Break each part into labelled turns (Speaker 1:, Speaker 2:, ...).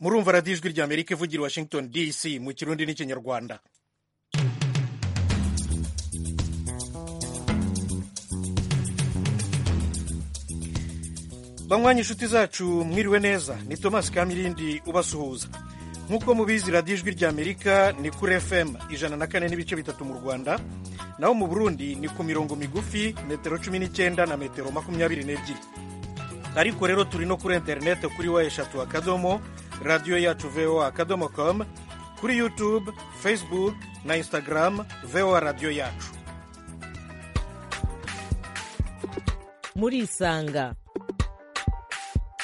Speaker 1: murumva radiyo ijwi rya amerika ivugira i washington dc mu kirundi n'ikinyarwanda banywanyi inshuti zacu mwiriwe neza ni thomas kamirindi ubasuhuza nk'uko mubizi radiyo ijwi rya amerika ni kuri fm ijana na kane n'ibice bitatu mu rwanda naho mu burundi ni ku mirongo migufi metero cumi n'icyenda na metero makumyabiri n'ebyiri ariko rero turi no kuri interineti kuri wa eshatu akadomo radiyo yacu voa akadomo komu kuri yutube facebook na instagram voa radiyo yacu
Speaker 2: murisanga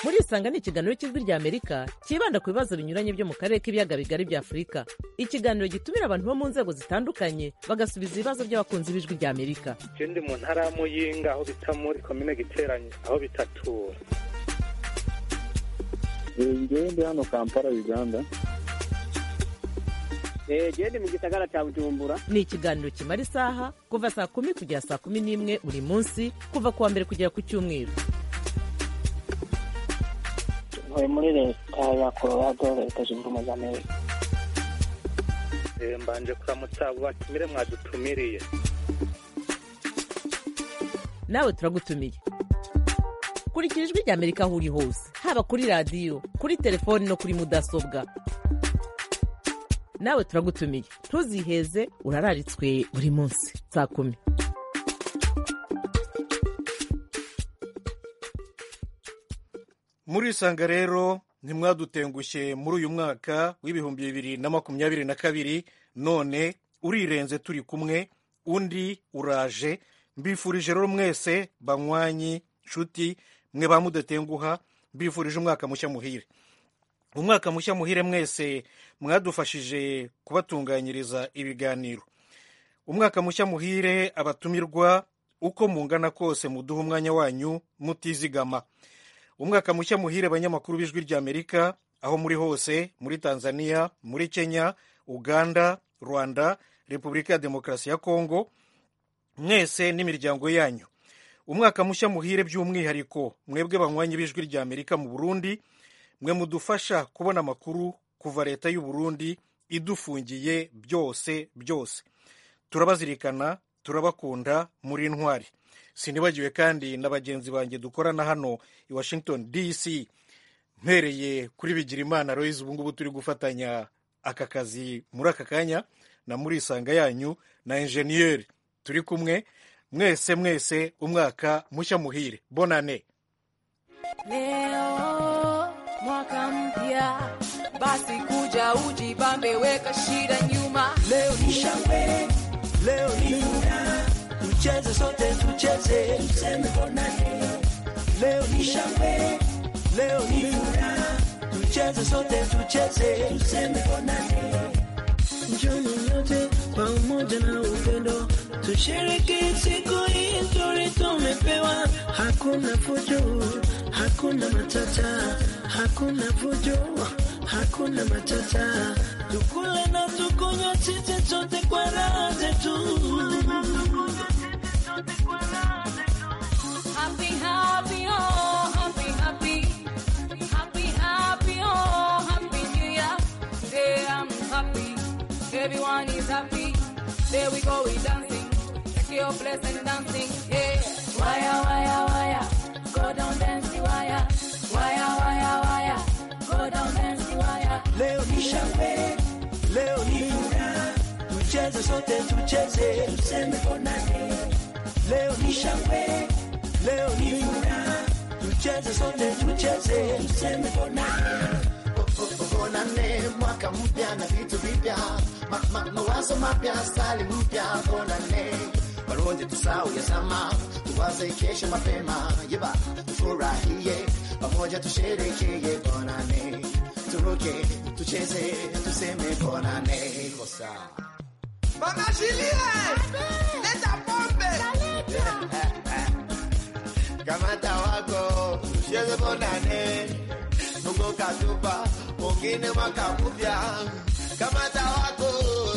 Speaker 2: murisanga ni ikiganiro cy'ijwi rya amerika cyibanda ku bibazo binyuranye byo mu karere k'ibiyaga bigari bya afurika ikiganiro gitumira abantu bo mu nzego zitandukanye bagasubiza ibibazo by'abakunzi b'ijwi rya amerika
Speaker 3: ndi mu ntara ya muyinga aho bita muri komine giteranye aho bitatura
Speaker 4: ngewe ndi hano kampala uganda
Speaker 5: genda mu gisagara cya bujumbura
Speaker 2: ni ikiganiro kimara isaha kuva saa kumi kugera saa kumi n'imwe buri munsi kuva ku wa mbere kugera ku cyumweru
Speaker 6: ntuye muri leta ya colorado leta zunze ubumwe za amerika
Speaker 3: Eh, mbanje kuramutsa abo batumire mwadutumiriye
Speaker 2: nawe turagutumiye kurikira ijwi rya amerika aho uri hose haba kuri radiyo kuri telefoni no kuri mudasobwa nawe turagutumiye ntuziheze urararitswe buri munsi saa kumi
Speaker 1: murisanga rero ntimwadutengushye muri uyu mwaka w'ibihumbi bibiri na makumyabiri na kabiri none urirenze turi kumwe undi uraje mbifurije rero mwese banywanyi nshuti mwe ba mudatenguha mbifurije umwaka mushya muhire umwaka mushya muhire mwese mwadufashije kubatunganyiriza ibiganiro umwaka mushya muhire abatumirwa uko mungana kose muduha umwanya wanyu mutizigama umwaka mushya muhire abanyamakuru b'ijwi rya amerika aho muri hose muri tanzania muri kenya uganda rwanda repubulika ya demokarasi ya kongo mwese n'imiryango yanyu umwaka mushya muhire by'umwihariko mwebwe banywanyi b'ijwi rya amerika mu burundi mwe mudufasha kubona amakuru kuva leta y'u burundi idufungiye byose byose turabazirikana turabakunda muri intwari sinibagiwe kandi na bagenzi banjye dukorana hano i washington dc mpereye kuri bigirimana royizi ubu ngubu turi gufatanya aka kazi muri aka kanya na murisanga yanyu na enjeniyeri turi kumwe mwese mwese umwaka mushya muhire bonane
Speaker 7: Leo mwaka mpya, basi kuja ujibambe, weka shida nyuma.
Speaker 8: Leo ni shangwe, leo ni furaha, tucheze sote, tucheze tuseme bonane. Leo ni shangwe, leo ni furaha, tucheze sote, tucheze tuseme bonane. Njoni yote kwa umoja na upendo, tushereke siku hii nzuri tumepewa. Hakuna fujo, hakuna matata, hakuna fujo, hakuna matata. Tukule na tukunywe sisi sote kwa raha zetu.
Speaker 7: Happy, happy, oh, happy, happy. Happy, happy, oh, happy new year. Today I'm happy. Everyone is happy. There we go, we dancing. Take your place and dancing. Yeah. Wire, wire, wire. Go down, dance the wire. Wire, wire, wire. Go down, dance the wire.
Speaker 8: Leo ni shangwe, leo ni furaha, tucheze sote, tucheze tuseme bonane. Leo ni shangwe, leo ni furaha, tucheze sote, tucheze tuseme bonane.
Speaker 9: Bonane, mwaka mpya na vitu vipya, ma, ma, mawazo mapya, stali mpya. Bonane, walonje tusau ya zama, tuwaze kesho mapema. Yeba, tufurahie pamoja, tusherekee. Bonane, turuke, tucheze, tuseme bonane. Kosa kamata wako, tucheze bonane nuko katupa mwingine mwaka mpya. Kamata wako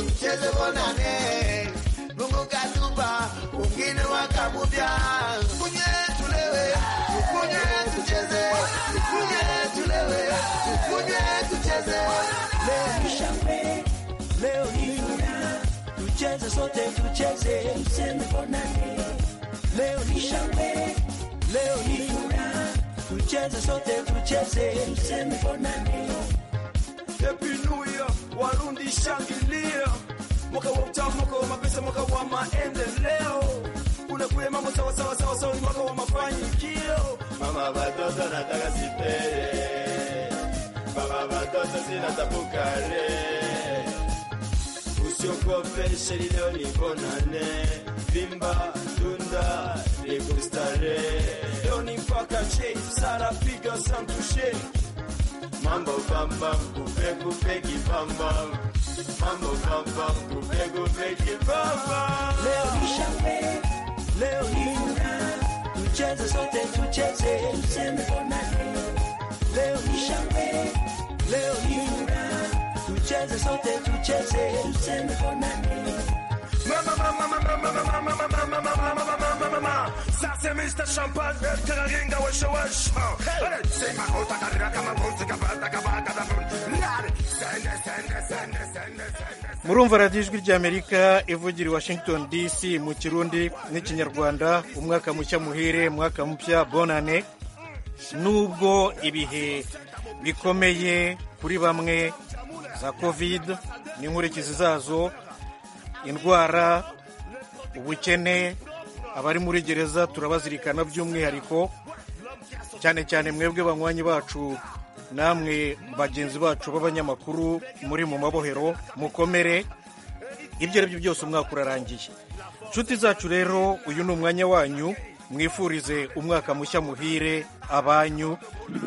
Speaker 9: tucheze bonane, Mungu katupa mwingine mwaka mpya. Tukunye tulewe, tukunye tucheze, tukunye tulewe, tukunye tucheze. leo ni shangwe, leo ni furaha, tucheze sote tucheze, tuseme bonane. Leo ni shangwe, leo ni furaha, tucheze sote tucheze, tuseme bonane. Happy New Year, Warundi shangilia, mwaka wa utamu, mwaka wa mapesa, mwaka wa maendeleo. Unakule mambo sawa sawa sawa sawa, ni mwaka wa mafanikio. Mama watoto nataka sipere, baba watoto sina tabu kale. Usiogope sheri, leo ni bonane, vimba dunda likustare. Leo ni mpaka che, sara piga santushe mambo bamba kupe kupe kibamba mambo bamba kupe kupe kibamba leo ni shangwe leo ni furaha tucheze sote tucheze tuseme bonane leo ni shangwe leo ni furaha tucheze sote tucheze tuseme bonane Mama, mama, mama, mama, mama, mama, mama, mama, mama, mama, mama. Sasa Mr. Champagne, teraringa weshe weshe. Hey. Sema utakarira kama mbuzi, kabata, kabata, kabata. Nari. Sende, sende, sende, sende, sende.
Speaker 1: murumva radiyo ijwi ry'amerika ivugira i washington dc mu kirundi n'ikinyarwanda umwaka mushya muhire umwaka mpya bonane nubwo ibihe bikomeye kuri bamwe za covid n'inkurikizi zazo indwara ubukene abari muri gereza turabazirikana by'umwihariko cyane cyane mwebwe banywanyi bacu namwe bagenzi bacu b'abanyamakuru muri mu mabohero mukomere ibyo ari byo byose umwaka urarangiye nshuti zacu rero uyu ni umwanya wanyu mwifurize umwaka mushya muhire abanyu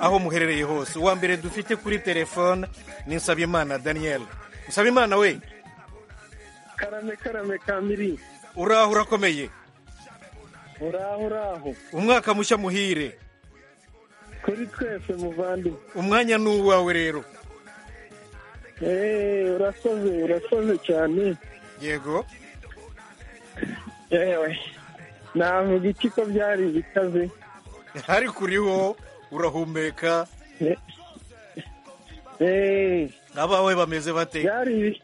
Speaker 1: aho muherereye hose uwa mbere dufite kuri telefone ni nsabimana daniel nsabimana we
Speaker 10: karame karame kamiri
Speaker 1: uraho urakomeye
Speaker 10: uraho uraho
Speaker 1: umwaka mushya muhire
Speaker 10: kuri twese muvandi
Speaker 1: umwanya ni uwawe rero
Speaker 10: eee urasoze urasoze cyane
Speaker 1: yego
Speaker 10: yewe navuga iki ko byari bikaze
Speaker 1: hari kuri wo urahumeka
Speaker 10: eee
Speaker 1: abawe bameze bate
Speaker 10: byari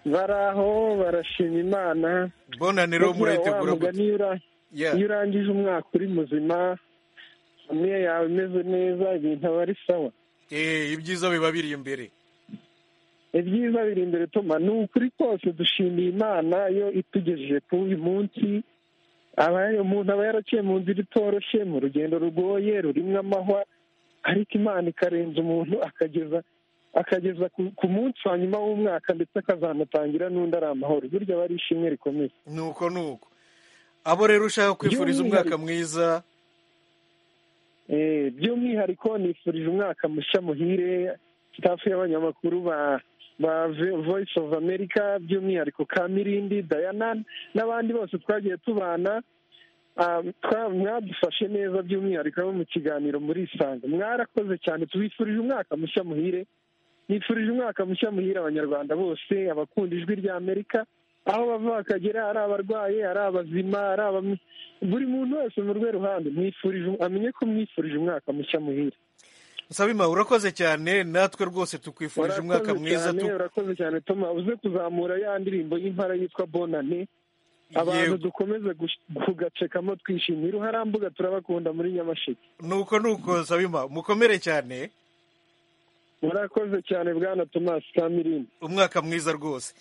Speaker 10: baraho barashima imana
Speaker 1: bonane rero murayitegura gute?
Speaker 10: mugani ura
Speaker 1: Yeah.
Speaker 10: iyo urangije umwaka uri muzima familiya yawe imeze neza ibintu aba ari sawa
Speaker 1: Eh, ibyiza biba biri imbere
Speaker 10: ibyiza biri imbere tuma ni ukuri kose dushimiye imana iyo itugejeje kuri uyu munsi aba- umuntu aba yaraciye mu nzira itoroshye mu rugendo rugoye rurimo amahwa ariko imana ikarenza umuntu akageza akageza ku- ku munsi wa nyuma w'umwaka ndetse akazanatangira n'undi ari amahoro burya aba ari ishimwe rikomeye
Speaker 1: nuko nuko abo rero ushaka kwifuriza umwaka mwiza
Speaker 10: Eh, by'umwihariko nifurije umwaka mushya muhire staff y'abanyamakuru ba ba Vo- voice of america by'umwihariko ka mirindi dayana n'abandi bose twagiye tubana Ah, twa- mwadufashe neza by'umwihariko abo mu kiganiro muri isanga mwarakoze cyane tubifurije umwaka mushya muhire nifurije umwaka mushya muhire abanyarwanda bose abakunda ijwi rya amerika aho bava bakagera ari abarwaye ari abazima ari aba buri muntu wese mu rwe ruhande mwifurije amenye ko mwifurije umwaka mushya muhire
Speaker 1: nsabima urakoze cyane natwe rwose tukwifurije umwaka
Speaker 10: Warakoze
Speaker 1: mwiza
Speaker 10: cyane,
Speaker 1: tu-
Speaker 10: urakoze cyane toma uze kuzamura ya ndirimbo y'impara yitwa bonane abantu
Speaker 1: Yego.
Speaker 10: dukomeze gush- kugacekamo twishimira uharambuga turabakunda muri nyamasheke
Speaker 1: nuko nuko nsabima mukomere cyane
Speaker 10: murakoze cyane bwana tomasi kamirindi
Speaker 1: umwaka mwiza rwose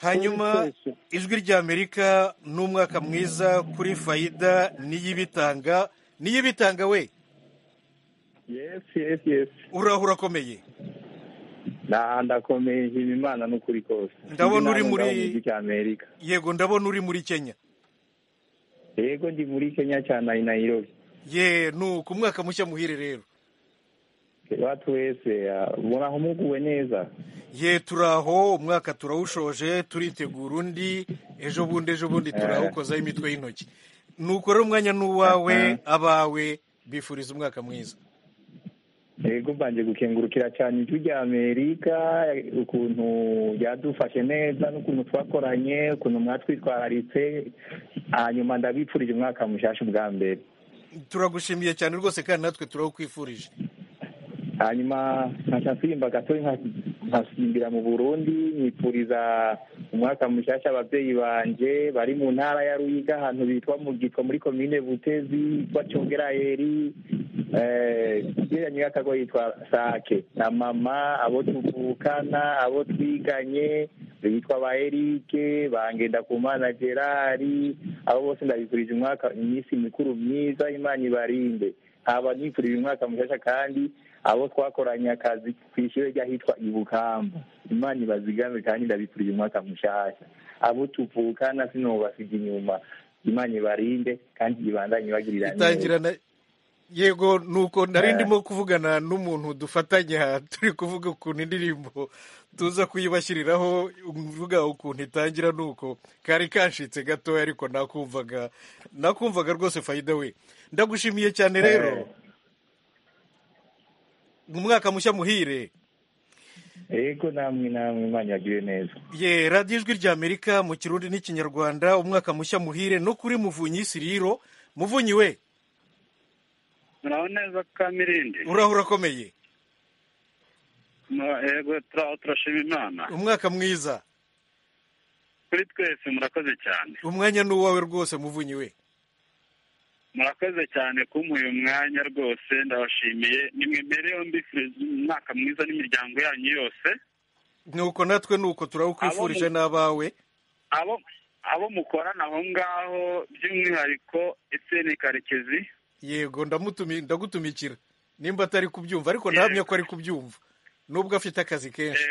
Speaker 1: hanyuma
Speaker 10: Twese.
Speaker 1: ijwi ry'amerika ni umwaka mwiza kuri fayida n'iy'ibitanga n'iy'ibitanga we
Speaker 10: yesi yesi yesi
Speaker 1: uraho urakomeye
Speaker 10: nta ndakomeye nshima imana n'ukuri kose
Speaker 1: Ndabona uri
Speaker 10: Ndi nawe
Speaker 1: muri-
Speaker 10: ngaho mu gihugu cya amerika
Speaker 1: yego ndabona uri muri kenya
Speaker 10: yego ndi muri kenya cya nayi nayirobi
Speaker 1: ye nuko umwaka mushya muhire rero
Speaker 10: batu wese ah, muraho muguwe neza
Speaker 1: ye turaho umwaka turawushoje turitegura undi ejo bundi ejo bundi turawukozaho imitwe y'intoki nuko rero umwanya ni uwawe abawe bifuriza umwaka mwiza
Speaker 10: yego mbanje gukengurukira cyane ijwi rya amerika ukuntu ryadufashe neza n'ukuntu twakoranye ukuntu mwatwitwararitse hanyuma ndabipfurije umwaka mushasha ubwa mbere
Speaker 1: turagushimiye cyane rwose kandi natwe turawukwifurije
Speaker 10: hanyuma nkaca nsimba gato nka-
Speaker 3: nkasimbira mu burundi nifuriza umwaka mushyashya ababyeyi banje bari mu ntara ya ruyiga ahantu bitwa mu gitwa muri komine butezi yitwa cyongerayeri yegeranye n'akago yitwa sake na mama abo tuvukana abo twiganye bitwa ba erike bangenda ku mana gerari abo bose ndabifurije umwaka iminsi mikuru myiza imana ibarinde haba nifurije umwaka mushyashya kandi abo twakoranye akazi ku ishuri ry'ahitwa ibukamba imana ibazigame kandi ndabifurije umwaka mushyashya abo tuvukana sinubasiga inyuma imana ibarinde kandi ibandanye bagirira
Speaker 1: itangirana yego nuko nari ndimo kuvugana n'umuntu dufatanya turi kuvuga ukuntu indirimbo tuza kuyibashyiriraho uvuga ukuntu itangira nuko kari kanshitse gatoya ariko nakumvaga nakumvaga rwose fayida we ndagushimiye cyane rero mu mwaka mushya muhire
Speaker 3: yego namwe namwe imana yagiye neza
Speaker 1: ye radiyo ijwi ry'amerika mu kirundi n'ikinyarwanda umwaka mushya muhire no kuri muvunyi siriro muvunyi we
Speaker 11: muraho neza kamirindi
Speaker 1: uraho urakomeye
Speaker 11: yego turaho turashima imana
Speaker 1: umwaka mwiza
Speaker 11: kuri twese murakoze cyane
Speaker 1: umwanya ni uwawe rwose muvunyi we
Speaker 11: murakoze cyane kumuha uyu mwanya rwose ndabashimiye nimwe mbere yombi umwaka mwiza n'imiryango yanyu yose
Speaker 1: nuko natwe nuko turawukwifurije n'abawe
Speaker 11: abo abo mukorana aho ngaho by'umwihariko etseni karekezi
Speaker 1: yego ndagutumikira nimba atari kubyumva ariko ntahamya ko ari kubyumva nubwo afite akazi kenshi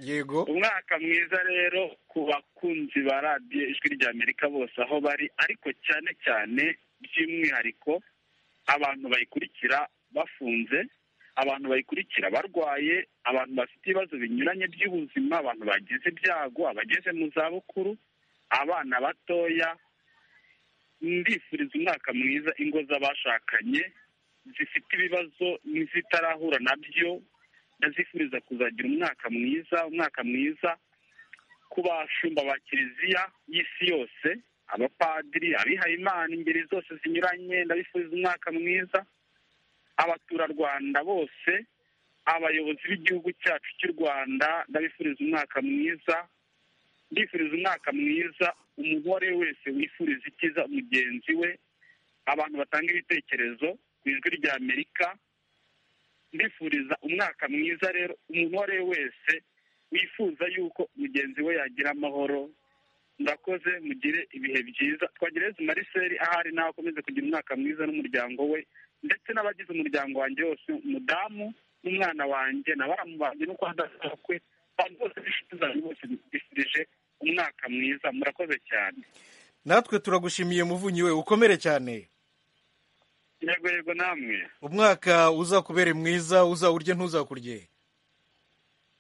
Speaker 1: yego
Speaker 11: umwaka mwiza rero ku bakunzi ba radiyo ijwi rya amerika bose aho bari ariko cyane cyane by'umwihariko abantu bayikurikira bafunze abantu bayikurikira barwaye abantu bafite ibibazo binyuranye by'ubuzima abantu bagize ibyago abageze mu zabukuru abana batoya ndifuriza umwaka mwiza ingo z'abashakanye zifite ibibazo n'izitarahura nabyo ndazifuriza kuzagira umwaka mwiza umwaka mwiza ku bashumba ba kiliziya y'isi yose abapadiri abihayimana ingeri zose zinyuranye ndabifuriza umwaka mwiza abaturarwanda bose abayobozi b'igihugu cyacu cy'u rwanda ndabifuriza umwaka mwiza ndifuriza umwaka mwiza umugore wese wifuriza ikiza mugenzi we abantu batanga ibitekerezo ku ijwi rya amerika ndifuriza umwaka mwiza rero umugore wese wifuza yuko mugenzi we yagira amahoro ndakoze mugire ibihe byiza twagereze mariseri ahari nawe akomeze kugira umwaka mwiza n'umuryango we ndetse n'abagize umuryango wanjye wose umudamu n'umwana wanjye na baramu banjye no kwandazwa kwe abantu bose b'inshuti zanjye bose bifurije umwaka mwiza murakoze cyane
Speaker 1: natwe turagushimiye muvunyi we ukomere cyane
Speaker 11: yego yego namwe
Speaker 1: umwaka uzakubere mwiza uzawurye ntuzakurye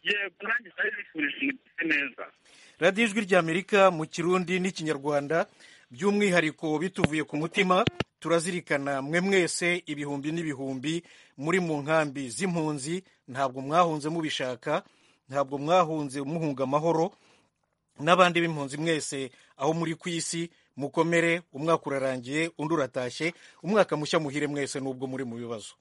Speaker 11: yego nanjye nari bifurije umugeze neza
Speaker 1: radiyo ijwi ry'amerika mu kirundi n'ikinyarwanda by'umwihariko bituvuye ku mutima turazirikana mwe mwese ibihumbi n'ibihumbi muri mu nkambi z'impunzi ntabwo mwahunze mubishaka ntabwo mwahunze muhunga amahoro n'abandi b'impunzi mwese aho muri ku isi mukomere umwaka urarangiye undi uratashye umwaka mushya muhire mwese n'ubwo muri mu bibazo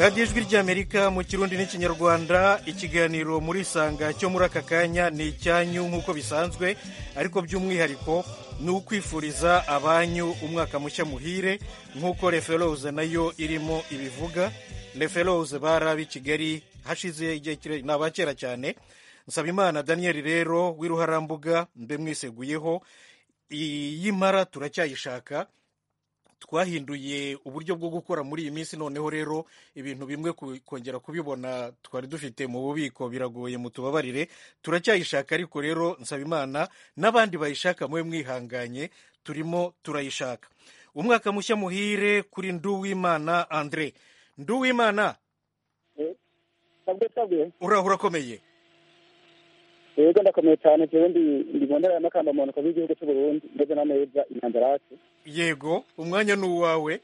Speaker 1: radiyo ijwi ry'amerika mu kirundi n'ikinyarwanda ikiganiro muri sanga cyo muri aka kanya ni icyanyu nk'uko bisanzwe ariko by'umwihariko ni ukwifuriza abanyu umwaka mushya muhire nk'uko referose nayo irimo ibivuga referose bari ab'i kigali hashize igihe kirekire ni abakera cyane nsabimana daniel rero w'iruharambuga mbe mwiseguyeho iyi mara turacyayishaka twahinduye uburyo bwo gukora muri iyi minsi noneho rero ibintu bimwe ku- kongera kubibona twari dufite mu bubiko biragoye mutubabarire turacyayishaka ariko rero nsabimana n'abandi bayishaka mube mwihanganye turimo turayishaka umwaka mushya muhire kuri nduwimana andre nduwimana
Speaker 12: sabwe sabwe
Speaker 1: urahura akomeye
Speaker 12: yego ndakomeye cyane jewe ndi ndibonera amakamba mu ntoki z'igihugu cy'u Burundi ndetse na neza inyanzira yacu
Speaker 1: yego umwanya ni uwawe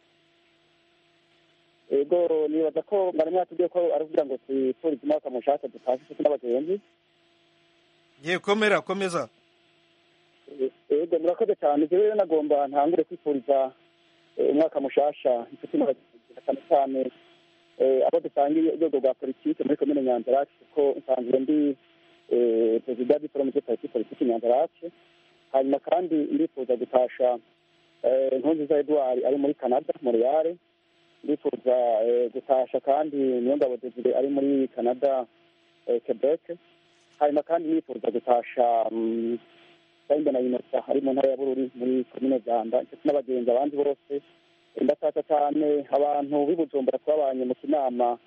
Speaker 12: yego nibaza ko mwarimu yatubwiye ko ari kugira ngo twifurize umwaka mushaka dufashe inshuti n'abagenzi
Speaker 1: ye komera komeza
Speaker 12: yego murakoze cyane jewe rero nagomba ntangure kwifuriza eh, umwaka mushasha inshuti n'abagenzi na cyane cyane eh, abo dusangiye urwego rwa politiki muri komine nyanza yacu kuko nsanzwe ndi eh, perezida w'iforomuje politiki politiki nyanza yacu hanyuma kandi ndifuza gutasha eh, nkurunziza edouard ari muri canada montreal ndifuza eh, gutasha kandi niyongabo desire ari muri canada eh, quebec hanyuma kandi nifuza gutasha mm, Kayumba na Innocent ari mu ntara ya Bururi muri komine Ganda ndetse n'abagenzi abandi bose ndashaka cyane abantu b'i Bujumbura twabanye mu kinama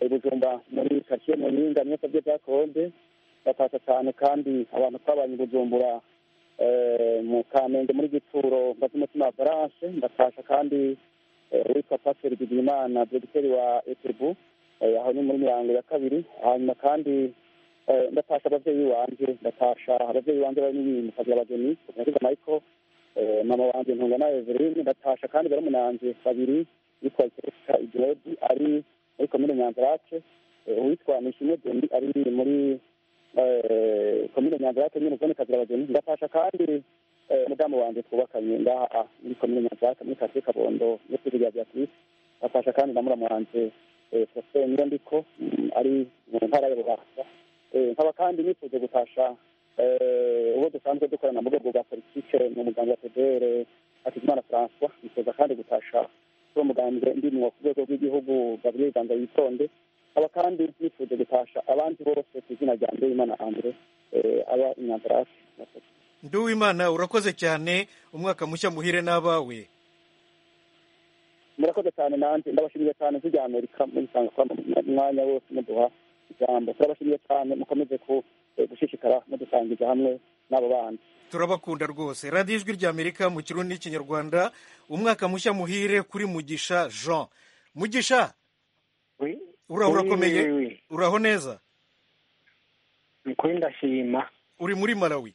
Speaker 12: i Bujumbura muri karitsiye Muyinga mwese byo byakonde ndashaka cyane kandi abantu twabanye i Bujumbura eh, mu Kamenge muri Gituro mbaza umutima wa Valence ndashaka kandi eh, uwitwa Pasiteri Bigimana dogiteri wa Etebu eh, aho ni muri mirango ya kabiri hanyuma kandi Eh, ndatasha ababyeyi wanjye ndatasha ababyeyi banjye barimo mukazi abageni kugira michael eh, mama wanjye ntungana eveline ndatasha kandi barumuna banjye babiri yitwa ikesha igiredi ari muri komine nyanzarake eh, uwitwa nishimwe deni ari muri eh, komine nyanzarake nyine zone kagira bageni ndatasha kandi eh, mudamu wanjye twubakanye ngaha muri komine nyanzarake muri karitsiye kabondo muri kwiga rya beatrice ndatasha kandi na muramu wanjye eh, faustin niyondiko mm, ari mu ntara ya bubanza Eh, nkaba kandi nifuje gutasha eh, uwo dusanzwe dukorana mu rwego rwa politike ni umuganga federe hakizimana francois nifuza kandi gutasha uwo mugambwe ndimwo ku rwego rw'igihugu gabriel ganza yitonde nkaba kandi nifuje gutasha abandi bose ku izina rya ndeyimana andre eh, aba inyanzarasi
Speaker 1: nduwimana urakoze cyane umwaka mushya muhire n'abawe
Speaker 12: murakoze cyane nanjye ndabashimiye cyane ijwi rya amerika mubisanga kwa mwanya wose muduha ijambo turabashimiye cyane mukomeze ku- eh, gushishikara mudusangije hamwe n'abo bandi
Speaker 1: turabakunda rwose radiyo ijwi ry'amerika mu kirundi n'ikinyarwanda umwaka mushya muhire kuri mugisha jean mugisha uraho
Speaker 13: Oui,
Speaker 1: urakomeye
Speaker 13: oui, oui, oui.
Speaker 1: uraho neza
Speaker 13: nikuri ndashima
Speaker 1: uri muri malawi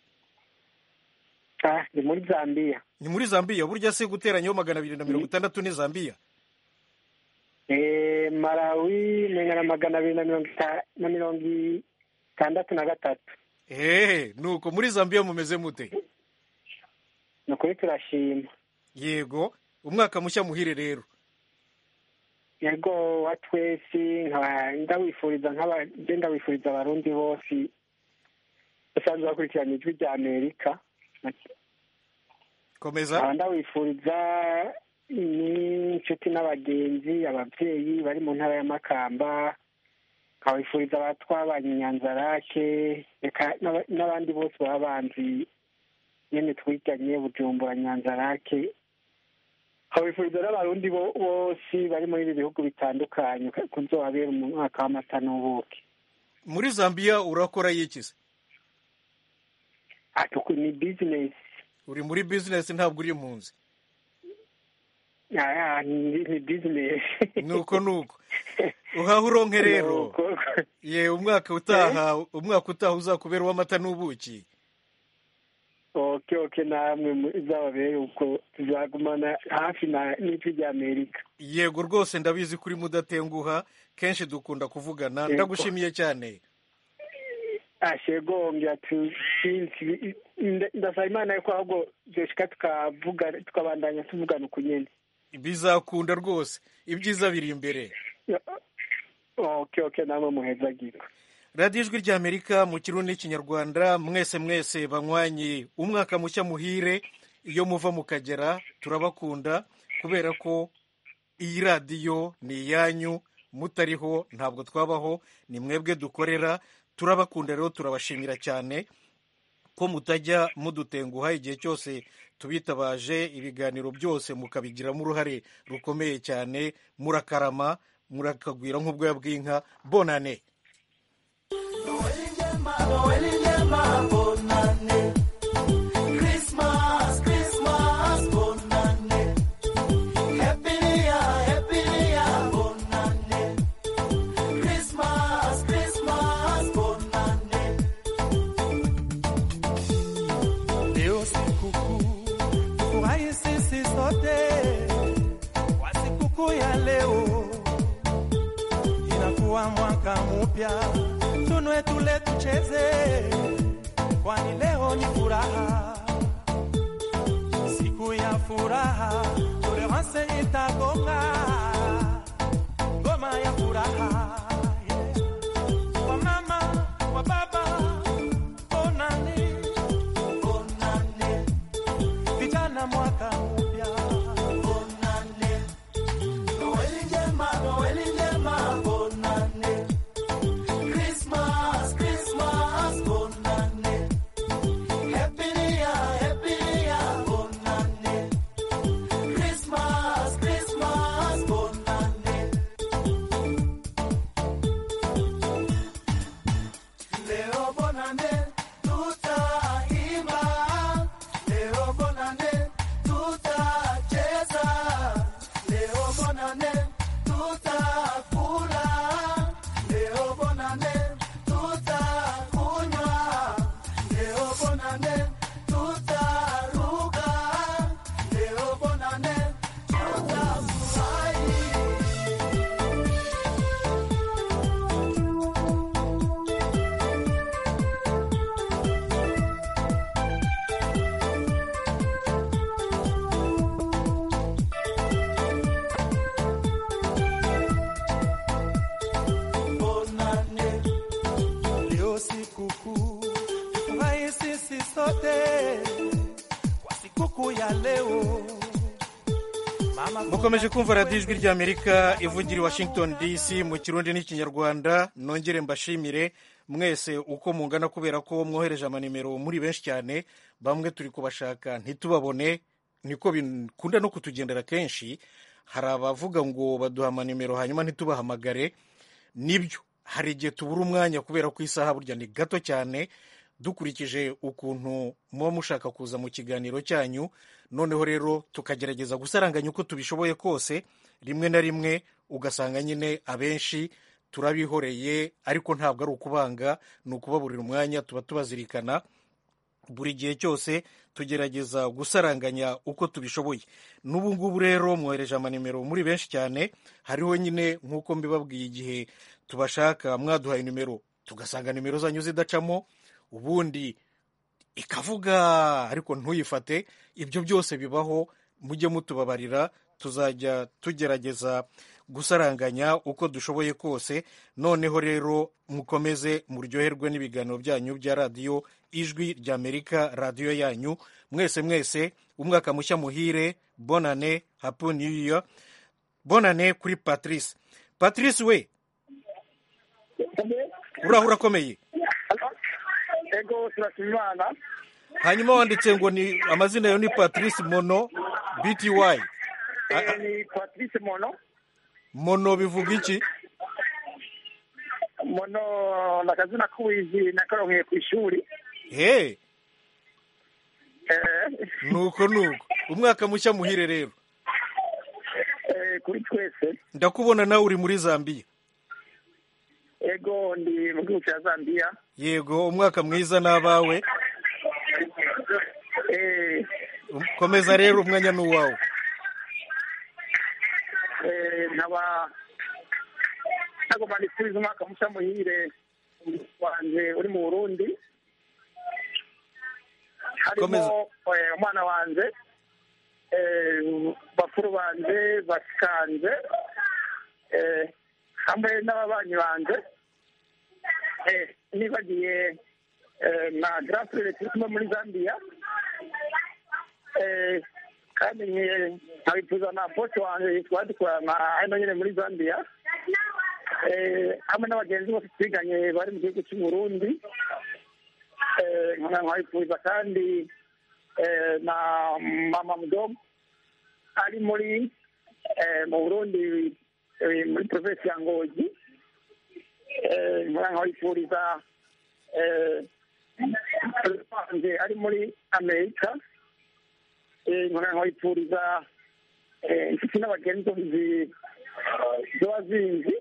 Speaker 13: ah ni muri zambiya
Speaker 1: ni muri zambiya burya se guteranyaho magana abiri na mirongo itandatu ni zambiya
Speaker 13: eh malawi ni na magana abiri na mirongo ita- na mirongo itandatu na gatatu
Speaker 1: hehe nuko muri zambiya mumeze mute
Speaker 13: nikuri turashima
Speaker 1: yego umwaka mushya muhire rero
Speaker 13: yego wa twese nkaba ndawifuriza nkaba je ndawifuriza abarundi bose basanzwe bakurikirana ijwi rya amerika
Speaker 1: komeza
Speaker 13: nkaba ndawifuriza ni inshuti n'abagenzi ababyeyi bari mu ntara y'amakamba nkabifuriza abatwabanye inyanzarake reka n'aba- n'abandi bose baba banzi nyene twiganye bujumbura nyanzarake nkabifuriza n'abarundi bo- bose bari muri ibi bihugu bitandukanye kuzohabera umwaka w'amata n'ubuki
Speaker 1: muri zambiya urakora yikize
Speaker 13: ni bizinesi
Speaker 1: uri muri bizinesi ntabwo uri impunzi
Speaker 13: Ah, ni ni bizinesi
Speaker 1: nuko nuko uhaha uronke rero ye umwaka utaha umwaka utaha uzakubera uw'amata n'ubuki
Speaker 13: oke oke namwe izababere ubwo tuzagumana hafi na n'ijwi rya amerika
Speaker 1: yego rwose ndabizi kuri mudatenguha kenshi dukunda kuvugana
Speaker 13: Yego.
Speaker 1: ndagushimiye cyane
Speaker 13: ashegongera tusinzi ndasaba imana yuko ahubwo dushika tukavuga tukabandanya tuvugana uku nyene
Speaker 1: bizakunda rwose ibyiza biri imbere
Speaker 13: oke oke namwe muhezagirwa
Speaker 1: radiyo ijwi ry'amerika mu kirundi n'ikinyarwanda mwese mwese banywanye umwaka mushya muhire iyo muva mu kagera turabakunda kubera ko iyi radiyo ni iyanyu mutariho ntabwo twabaho ni mwebwe dukorera turabakunda rero turabashimira cyane ko mutajya mudutenguha igihe cyose tubitabaje ibiganiro byose mukabigiramo uruhare rukomeye cyane murakarama murakagwira nk'ubwoya bw'inka bonane
Speaker 9: Christmas, Christmas, bonane. Happy New Year, Happy New Year, bonane. Christmas, Christmas, bonane. Leo sikukuu, tufurahi sisi sote kwa sikukuu ya leo, inakuwa mwaka mpya, tunwe tule tucheze, kwani leo ni furaha, siku ya furaha, tolerance itagonga ngoma ya furaha yeah. Kwa mama, kwa baba, onani onane, vijana mwaka mpya onane, Noeli njema, Noeli njema onane, Christmas, Christmas onane, Happy New Year, Happy New Year onane, Christmas, Christmas onane. Leo bonane, tutaimba. Leo bonane, tutacheza. Leo bonane, tutakula. Leo bonane, tutakunywa. Leo bonane, tutaruka. Leo bonane, tutafurahi. Bonane, leo sikukuu, furahi sisi sote kwa sikukuu ya leo. Mama
Speaker 1: mukomeje kumva radiyo ijwi ry'amerika ivugira i washington dc mu kirundi n'ikinyarwanda nongere mbashimire mwese uko mungana kubera ko mwohereje amanimero muri benshi cyane bamwe turi kubashaka ntitubabone niko bikunda no kutugendera kenshi hari abavuga ngo baduha amanimero hanyuma ntitubahamagare nibyo hari igihe tubura umwanya kubera ko isaha burya ni gato cyane dukurikije ukuntu muba mushaka kuza mu kiganiro cyanyu noneho rero tukagerageza gusaranganya uko tubishoboye kose rimwe na rimwe ugasanga nyine abenshi turabihoreye ariko ntabwo ari ukubanga ni ukubaburira umwanya tuba tubazirikana buri gihe cyose tugerageza gusaranganya uko tubishoboye n'ubu ngubu rero mwohereje amanimero muri benshi cyane hariho nyine nk'uko mbibabwiye igihe tubashaka mwaduhaye nimero tugasanga nimero zanyu zidacamo ubundi ikavuga ariko ntuyifate ibyo byose bibaho mujye mutubabarira tuzajya tugerageza gusaranganya uko dushoboye kose noneho rero mukomeze muryoherwe n'ibiganiro byanyu bya radiyo ijwi ry'amerika radiyo yanyu mwese mwese umwaka mushya muhire bonane hapu new year bonane kuri patrice patrice we uraho urakomeye
Speaker 14: ego turashima imana
Speaker 1: hanyuma wanditse ngo ni amazina yawe ni patrice mono bty
Speaker 14: Eh, ni patrice mono
Speaker 1: mono bivuga iki
Speaker 14: mono ni akazina k'uwizi nakaronkeye ku ishuri
Speaker 1: he
Speaker 14: Eh,
Speaker 1: nuko nuko umwaka mushya muhire rero
Speaker 14: eh, kuri twese
Speaker 1: ndakubona nawe uri muri zambiya
Speaker 14: ego ndi mu gihugu cya zambiya
Speaker 1: yego umwaka mwiza n'abawe
Speaker 14: Eh,
Speaker 1: komeza rero umwanya ni uwawe
Speaker 14: eh, nkaba nagomba ndisubize umwaka mushya muhire wanjye uri mu burundi harimo
Speaker 1: Komeza.
Speaker 14: eh, umwana wanjye eh, bakuru banjye bashikanje eh, hamwe n'ababanyi banjye eh, nibagiye eh, na garasi retirikimo muri zambia Eh, kandi nke nkabifuza na pote wanjye twadukorana hano nyine muri zambia Eh, hamwe n'abagenzi bose twiganye bari mu gihugu cy'u burundi Eh, nkabifuza kandi eh, na mama mudomo ari muri eh, mu burundi eh, muri provinsi ya ngozi Eh, nkabifuriza eh, wanjye ari muri amerika Eh, nkabifuriza eh, inshuti n'abagenzi ziba zinzi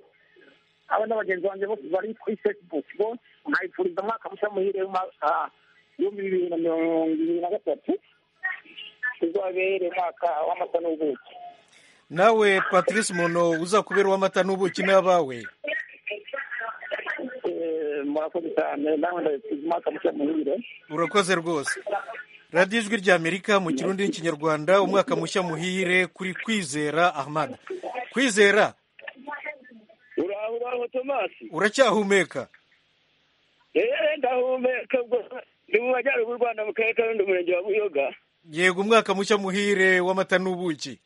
Speaker 14: aba n'abagenzi banjye bose bari kuri facebook bose nkabifuriza umwaka mushya muhire w'umwaka w'ibihumbi bibiri na mirongo ibiri na gatatu uzabere umwaka w'amata n'ubuki
Speaker 1: nawe patrice muntu uza kubera uw'amata n'ubuki n'abawe
Speaker 14: Eh, murakoze cyane nawe ndabifuriza umwaka mushya muhire
Speaker 1: urakoze rwose radiyo ijwi ry'amerika mu kirundi n'ikinyarwanda umwaka mushya muhire kuri kwizera ahmad kwizera
Speaker 15: uraho uraho tomasi
Speaker 1: uracyahumeka
Speaker 15: eee ndahumeka ubwo ndi mu majyaruguru rwanda mu karere ka rundi umurenge wa buyoga
Speaker 1: yego umwaka mushya muhire w'amata n'ubuki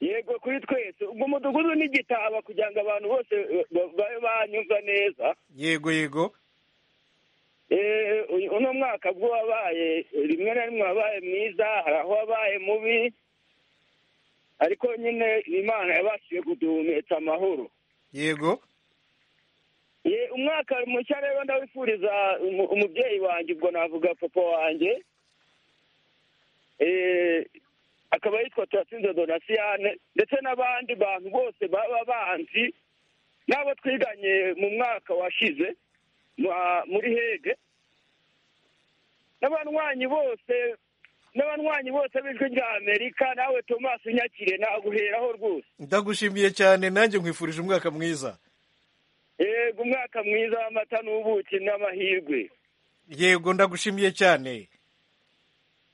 Speaker 15: yego kuri twese ubwo umudugudu ni igitaba kugira ngo abantu bose ba- babe banyumva neza
Speaker 1: yego yego
Speaker 15: Eh, uyu- uno mwaka bwo wabaye rimwe na rimwe wabaye mwiza hari aho wabaye mubi ariko nyine imana yabashije kuduhumetsa amahoro
Speaker 1: yego
Speaker 15: ye umwaka mushya rero ndawifuriza umu- umubyeyi wanjye ubwo navuga papa wanjye Eh, akaba yitwa turatsinze donasiyane ndetse n'abandi bantu bose baba banzi n'abo twiganye mu mwaka washize mu- muri hege n'abanywanyi bose n'abanywanyi bose b'ijwi rya amerika nawe tomasi unyakire naguheraho rwose
Speaker 1: ndagushimiye cyane nanjye nkwifurije umwaka mwiza
Speaker 15: yego umwaka mwiza w'amata n'ubuki n'amahirwe
Speaker 1: yego ndagushimiye cyane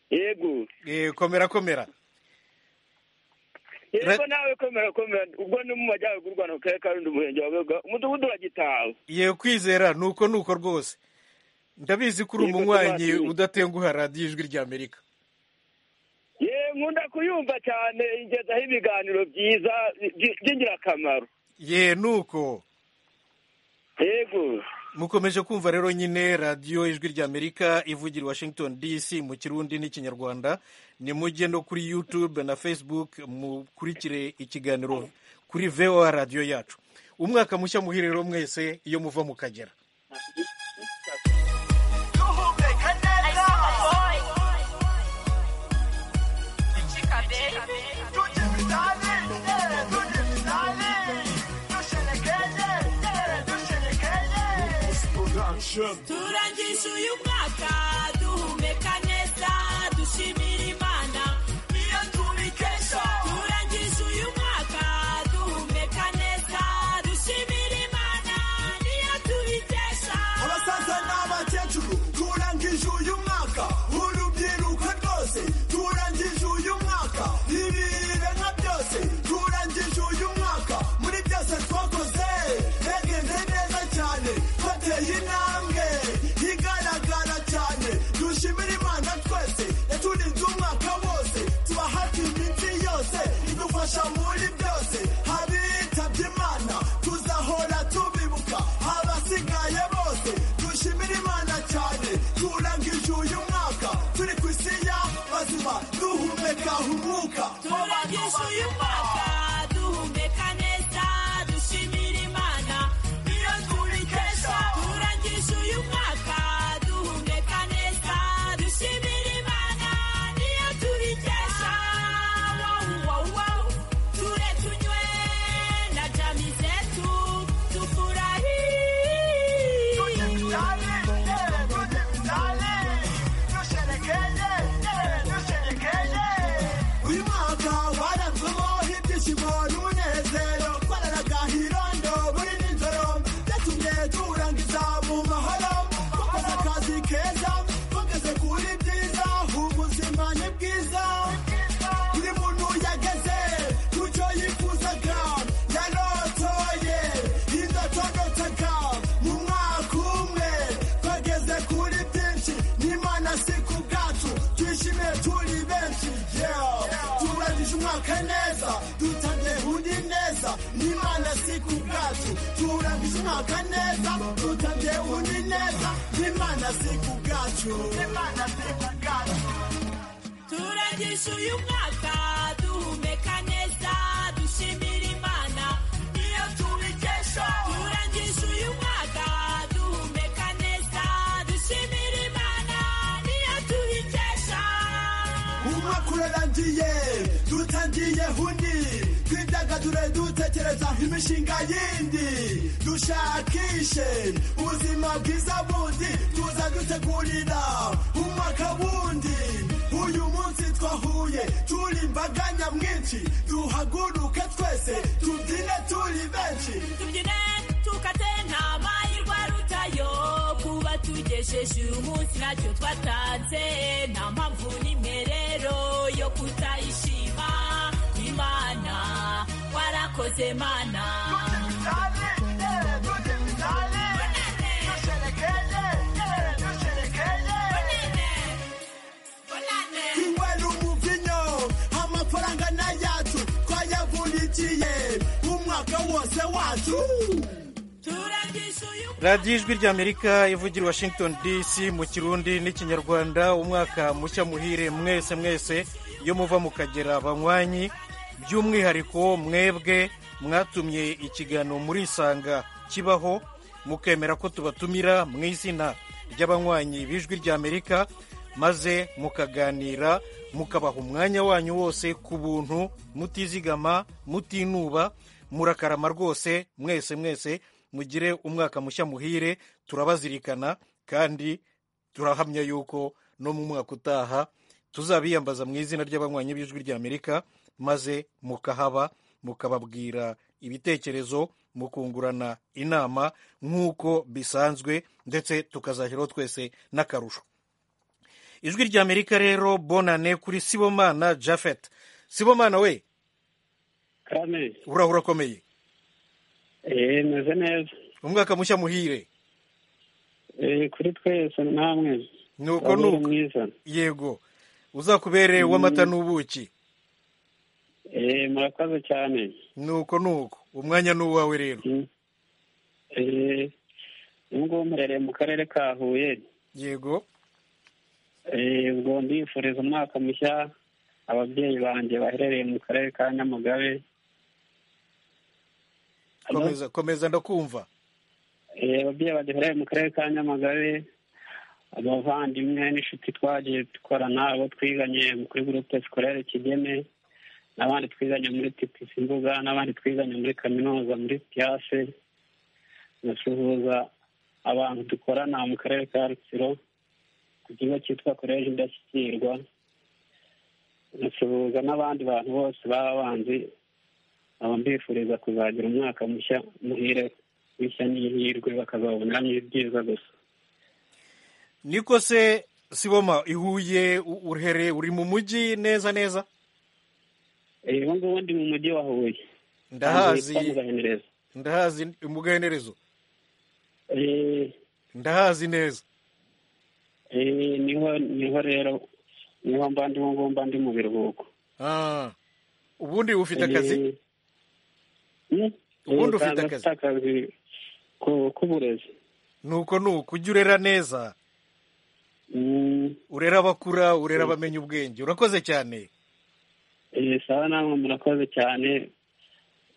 Speaker 15: yego
Speaker 1: Eh, komera komera
Speaker 15: yego nawe komera komera ubwo ni mu majyaruguru u rwanda mu karere ka rundi umurenge wa buyoga umudugudu uragitawe
Speaker 1: yewe kwizera ni uko ni uko rwose ndabizi ko uri
Speaker 15: Yego,
Speaker 1: umunywanyi
Speaker 15: tubazi.
Speaker 1: udatenguha radiyo ijwi ry'amerika
Speaker 15: ye nkunda kuyumva cyane ingezaho ibiganiro byiza by- by'ingirakamaro
Speaker 1: ye nuko
Speaker 15: yego
Speaker 1: mukomeje kumva rero nyine radiyo ijwi ry'amerika ivugira i washington dc mu kirundi n'ikinyarwanda nimujye no kuri youtube na facebook mukurikire ikiganiro kuri voa radiyo yacu umwaka mushya muhire rero mwese iyo muva mu kagera
Speaker 16: turangije uyu mwaka duhumeka neza dushimira imana niyo tubikesha turangije uyu mwaka duhumeka neza dushimira imana niyo tubikesha
Speaker 17: abasaza n'abakecuru turangije uyu mwaka urubyiruko rwose turangije uyu mwaka ibihe nka byose turangije uyu mwaka muri byose twakoze yagenze neza cyane twateye intambwe igaragara cyane dushimire imana twese yaturinze umwaka wose tuba hafi iminsi yose idufasha muri byose abitabye imana tuzahora tubibuka abasigaye bose dushimire imana cyane turangije uyu mwaka turi ku isi ya bazima duhumeka umwuka
Speaker 16: turangije uyu mwaka duhumeka neza dushimira imana niyo tubikesha turangije uyu mwaka duhumeka neza dushimira imana niyo tubikesha wow, wow, wow. ture tunywe na jami zetu tufurahie
Speaker 17: uyu mwaka waranzemo ibyishimo n'umunezero twararaga hirondo buri nijoro byatumye turangiza mu mahoro twakoze akazi keza twageze kuri byiza ubuzima ni bwiza buri muntu yageze ku cyo yifuzaga yarotoye duke neza tutabyehudi neza n'imana si ku bwacu turamije umwaka neza tutabyehudi neza n'imana si ku bwacu n'imana si ku bwacu
Speaker 16: turagisha uyu mwaka duhumeka neza dushimira imana niyo tubikesha turagisha uyu mwaka duhumeka neza dushimira imana niyo tubikesha
Speaker 17: umwaka urarangiye dutangiye hundi twidagadure dutekereza imishinga yindi dushakishe ubuzima bwiza bundi tuza dutegurira umwaka wundi uyu munsi twahuye turi imbaga nyamwinshi duhaguruke twese tubyine turi benshi
Speaker 16: tubyine tukate nta mahirwe arutayo kuba tugejeje uyu munsi ntacyo twatanze nta mpamvu n'imwe rero yo kutayishima imana warakoze mana
Speaker 17: Kinywera umuvinyo amafaranga n'ayacu twayavunikiye umwaka wose wacu
Speaker 1: radiyo ijwi ry'amerika ivugira i washington dc mu kirundi n'ikinyarwanda umwaka mushya muhire mwese mwese iyo muva mukagera banywanyi by'umwihariko mwebwe mwatumye ikiganiro muri isanga kibaho mukemera ko tubatumira mu izina ry'abanywanyi b'ijwi ry'amerika maze mukaganira mukabaha umwanya wanyu wose ku buntu mutizigama mutinuba murakarama rwose mwese mwese mugire umwaka mushya muhire turabazirikana kandi turahamya yuko no mu mwaka utaha tuzabiyambaza mu izina ry'abanywanyi b'ijwi ry'amerika maze mukahaba mukababwira ibitekerezo mukungurana inama nk'uko bisanzwe ndetse tukazaheraho twese n'akarusho ijwi ry'amerika rero bonane kuri sibomana jafet sibomana we
Speaker 6: kane
Speaker 1: urahura akomeye
Speaker 6: eee meze neza
Speaker 1: umwaka mushya muhire
Speaker 6: eee kuri twese namwe
Speaker 1: nuko nuko
Speaker 6: mwiza
Speaker 1: yego uzakubere w'amata n'ubuki
Speaker 6: eee murakoze cyane
Speaker 1: nuko nuko umwanya ni uwawe rero
Speaker 6: eee ubu ngubu murereye mu karere ka huye
Speaker 1: yego
Speaker 6: eee ubwo ndifuriza umwaka mushya ababyeyi banjye baherereye mu karere ka nyamagabe Hello?
Speaker 1: komeza komeza ndakumva
Speaker 6: eee ababyeyi banjye baherereye mu karere ka nyamagabe abavandimwe n'inshuti twagiye dukorana abo twiganye kuri gurupe sikorere kigeme n'abandi twiganye muri tipisi imbuga n'abandi twiganye muri kaminuza muri piyase nasuhuza abantu dukorana mu karere ka rutsiro ku kigo cyitwa koleji indashyikirwa nasuhuza n'abandi bantu bose baba banzi nkaba mbifuriza kuzagira umwaka mushya muhire w'ishya n'ihirwe bakazaboneramo ibyiza gusa
Speaker 1: niko se siboma ihuye u- uruhere uri mu mujyi neza neza
Speaker 6: Eh, ubu ngubu ndi mu mujyi wa huye
Speaker 1: ndahazi
Speaker 6: Ahantu hitwa Mugahenereza.
Speaker 1: ndahazi umugahenerezo
Speaker 6: Eh,
Speaker 1: ndahazi neza
Speaker 6: eh, niho niho rero niho mba ndi ubu ngubu mba ndi mu biruhuko
Speaker 1: Ah. ubundi ufite
Speaker 6: Eh,
Speaker 1: akazi
Speaker 6: hmm?
Speaker 1: Ubundi
Speaker 6: Eh,
Speaker 1: ufite
Speaker 6: kandi
Speaker 1: akazi?
Speaker 6: afite akazi ku- k'uburezi
Speaker 1: nuko nuko ujye urera neza urera abakura urera abamenya ubwenge urakoze cyane
Speaker 6: Eh, sawa namwe murakoze cyane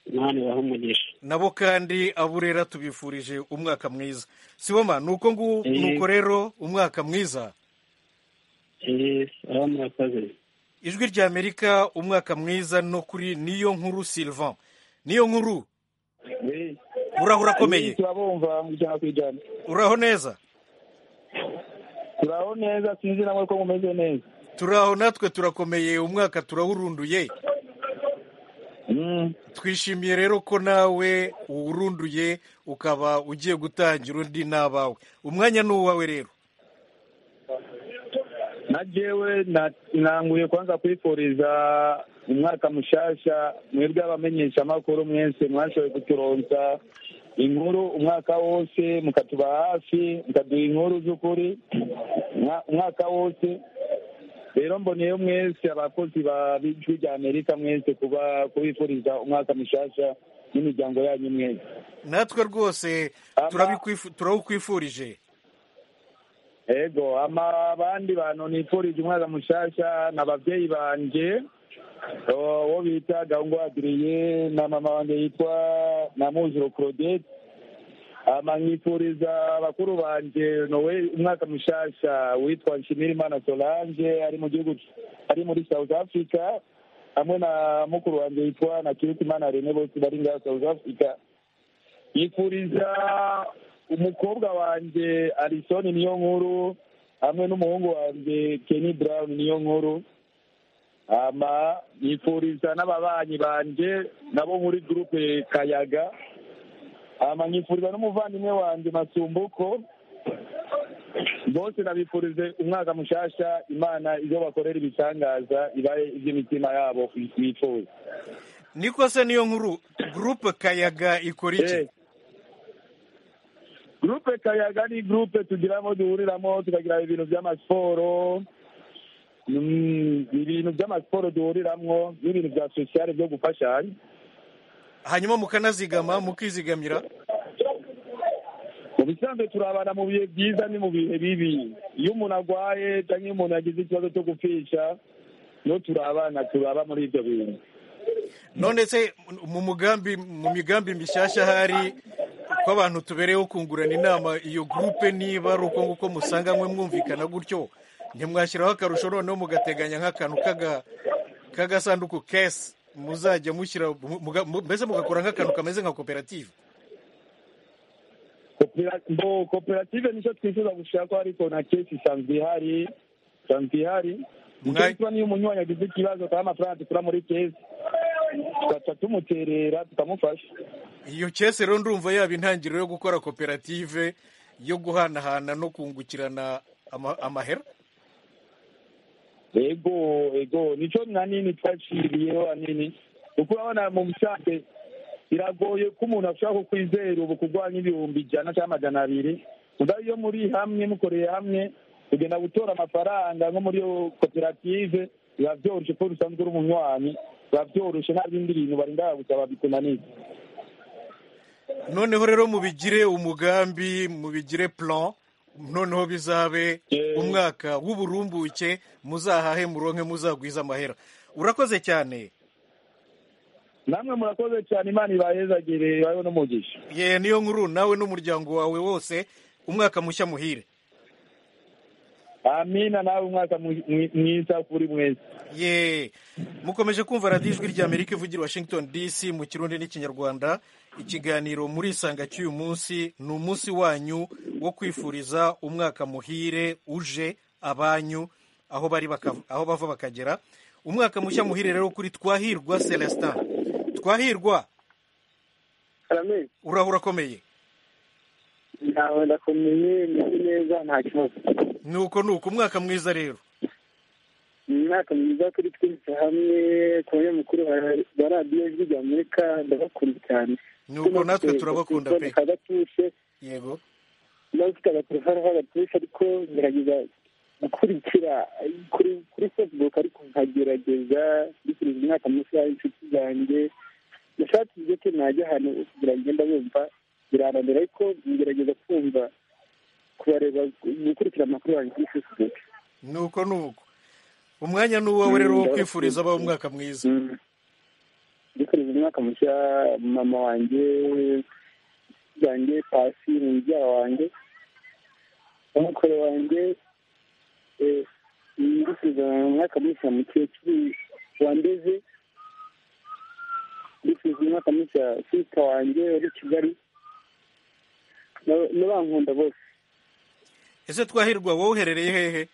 Speaker 6: imana ibaha umugisha
Speaker 1: nabo kandi aburera tubifurije umwaka mwiza siboma nuko ngu
Speaker 6: Eh.
Speaker 1: nuko rero umwaka mwiza
Speaker 6: Eh, sawa murakoze
Speaker 1: ijwi ry'amerika umwaka mwiza no kuri niyo nkuru sylvain niyo nkuru uraho urakomeye
Speaker 4: turabumva mu ijana ku ijana
Speaker 1: uraho neza
Speaker 4: turaho neza sinzi namwe ko mumeze neza
Speaker 1: turaho natwe turakomeye umwaka turawurunduye twishimiye rero ko nawe uwurunduye ukaba ugiye gutangira undi n'abawe umwanya ni uwawe rero
Speaker 4: na jewe na- nanguye kwanza kwifuriza umwaka mushasha mwebwe abamenyesha amakuru mwese mwashoboye kuturonsa inkuru umwaka wose mukatuba hafi mukaduha inkuru z'ukuri umwa- umwaka wose rero mboneyeho mwese abakozi ba b'ijwi rya amerika mwese kuba kubifuriza umwaka mushasha n'imiryango yanyu mwese
Speaker 1: natwe rwose turabikwifu- turabkwifurije
Speaker 4: ego ama abandi bantu nifurije umwaka mushasha ni ababyeyi banje o- uwo bita gahungu adriye na mama wanjye yitwa na muzuro claudette ama nkifuriza bakuru banje nowe umwaka mushasha witwa nshimirimana solange ari mu gihugu ari muri south africa hamwe na mukuru wanjye yitwa na kirikimana rene bose bari ngaha south africa yifuriza umukobwa wanjye arisoni niyo nkuru hamwe n'umuhungu wanjye keni brown niyo nkuru ama yifuriza n'ababanyi banjye nabo muri gurupe kayaga ama nyifuriza n'umuvandimwe wanjye masumbuko bose nabifurije umwaka mushasha imana ibyo bakorera ibitangaza ibahe iby'imitima yabo bifuza
Speaker 1: niko se niyo nkuru gurupe kayaga ikora iki
Speaker 4: gurupe kayaga ni gurupe tugiramo duhuriramo tukagira ibintu by'amasiporo Mm, ibintu by'amasiporo duhuriramo n'ibintu bya sosiyale byo gufashanya
Speaker 1: hanyuma mukanazigama mukizigamira
Speaker 4: mu bisanzwe turabana mu bihe byiza ni mu bihe bibi iyo umuntu arwaye cyangwa iyo umuntu yagize ikibazo cyo gupfisha niyo turabana turaba muri ibyo bintu
Speaker 1: none se mu mugambi mu migambi mishyashya hari ko abantu tubereyeho kungurana inama iyo gurupe niba ari uko nguko musanganywe mwumvikana gutyo ntimwashyiraho akarusho noneho mugateganya nk'akantu k'aga- k'agasanduku kesi muzajya mushyira mu- muga- mu- mbese mugakora nk'akantu kameze nka koperative
Speaker 4: Kopera- ngo koperative nicyo twifuza gushaka ariko na kesi isanzwe ihari isanzwe ihari nicyo gituma niyo umunywanyi agize ikibazo akaba amafaranga dukura muri kesi tugaca tumuterera tukamufasha
Speaker 1: iyo kese rero ndumva yaba intangiriro yo gukora koperative yo guhanahana no kungukirana ama- amahera
Speaker 4: ego ego nicyo na nini twaciriyeho hanini kuko urabona mu busanzwe biragoye ko umuntu ashobora kukwizera ubu kugwa nk'ibihumbi ijana cyangwa amajana abiri mugabo iyo muri hamwe mukoreye hamwe kugenda gutora amafaranga nko muri iyo koperative biba byoroshye kuko usanzwe uri umunywanyi biba byoroshye nta bindi bintu barinda gusaba bikunaniza
Speaker 1: noneho rero mubigire umugambi mubigire plan noneho bizabe umwaka w'uburumbuke muzahahe muronke muzagwiza amahera urakoze cyane
Speaker 4: namwe murakoze cyane imana ibahezagire ibayeho n'umugisha
Speaker 1: ye niyo nkuru nawe n'umuryango wawe wose umwaka mushya muhire
Speaker 4: amina nawe umwaka mwi- mwi- mwiza kuri mwese
Speaker 1: ye mukomeje kumva radiyo ijwi rya amerika ivugira i washington dc mu kirundi n'ikinyarwanda ikiganiro muri isanga cy'uyu munsi ni umunsi wanyu wo kwifuriza umwaka muhire uje abanyu aho bari baka- aho bava bakagera umwaka mushya muhire rero kuri twahirwa celestin twahirwa urahura urakomeye
Speaker 12: nawe ndakomeye meze neza nta kibazo
Speaker 1: nuko nuko umwaka mwiza rero
Speaker 12: ni umwaka mwiza kuri twese hamwe ku banyamukuru ba- ba radiyo ijwi rya amerika ndabakunda cyane
Speaker 1: nuko natwe turabakunda pe
Speaker 12: kagatuse
Speaker 1: yego
Speaker 12: nawe ufite agaterefone k'agatushe ariko ngerageza gukurikira kuri kuri facebook ariko nkagerageza mbifuriza umwaka mushya inshuti zanjye nashatse ibyo ke najya ahantu kugira ngo ngenda bumva birananira ariko ngerageza kumva kubareba gukurikira amakuru yanjye kuri facebook
Speaker 1: nuko nuko umwanya ni uwawe rero wo kwifuriza abaho umwaka mwiza
Speaker 12: mbifuriza umwaka mushya mama wanjye zanjye pasi ni mubyara wanjye umukoro wanjye eh, mbifuriza umwaka mushya mukecuru wandeze mbifuriza umwaka mushya sita wanjye uri kigali na- n'abankunda bose
Speaker 1: ese twahirwa wowe uherereye hehe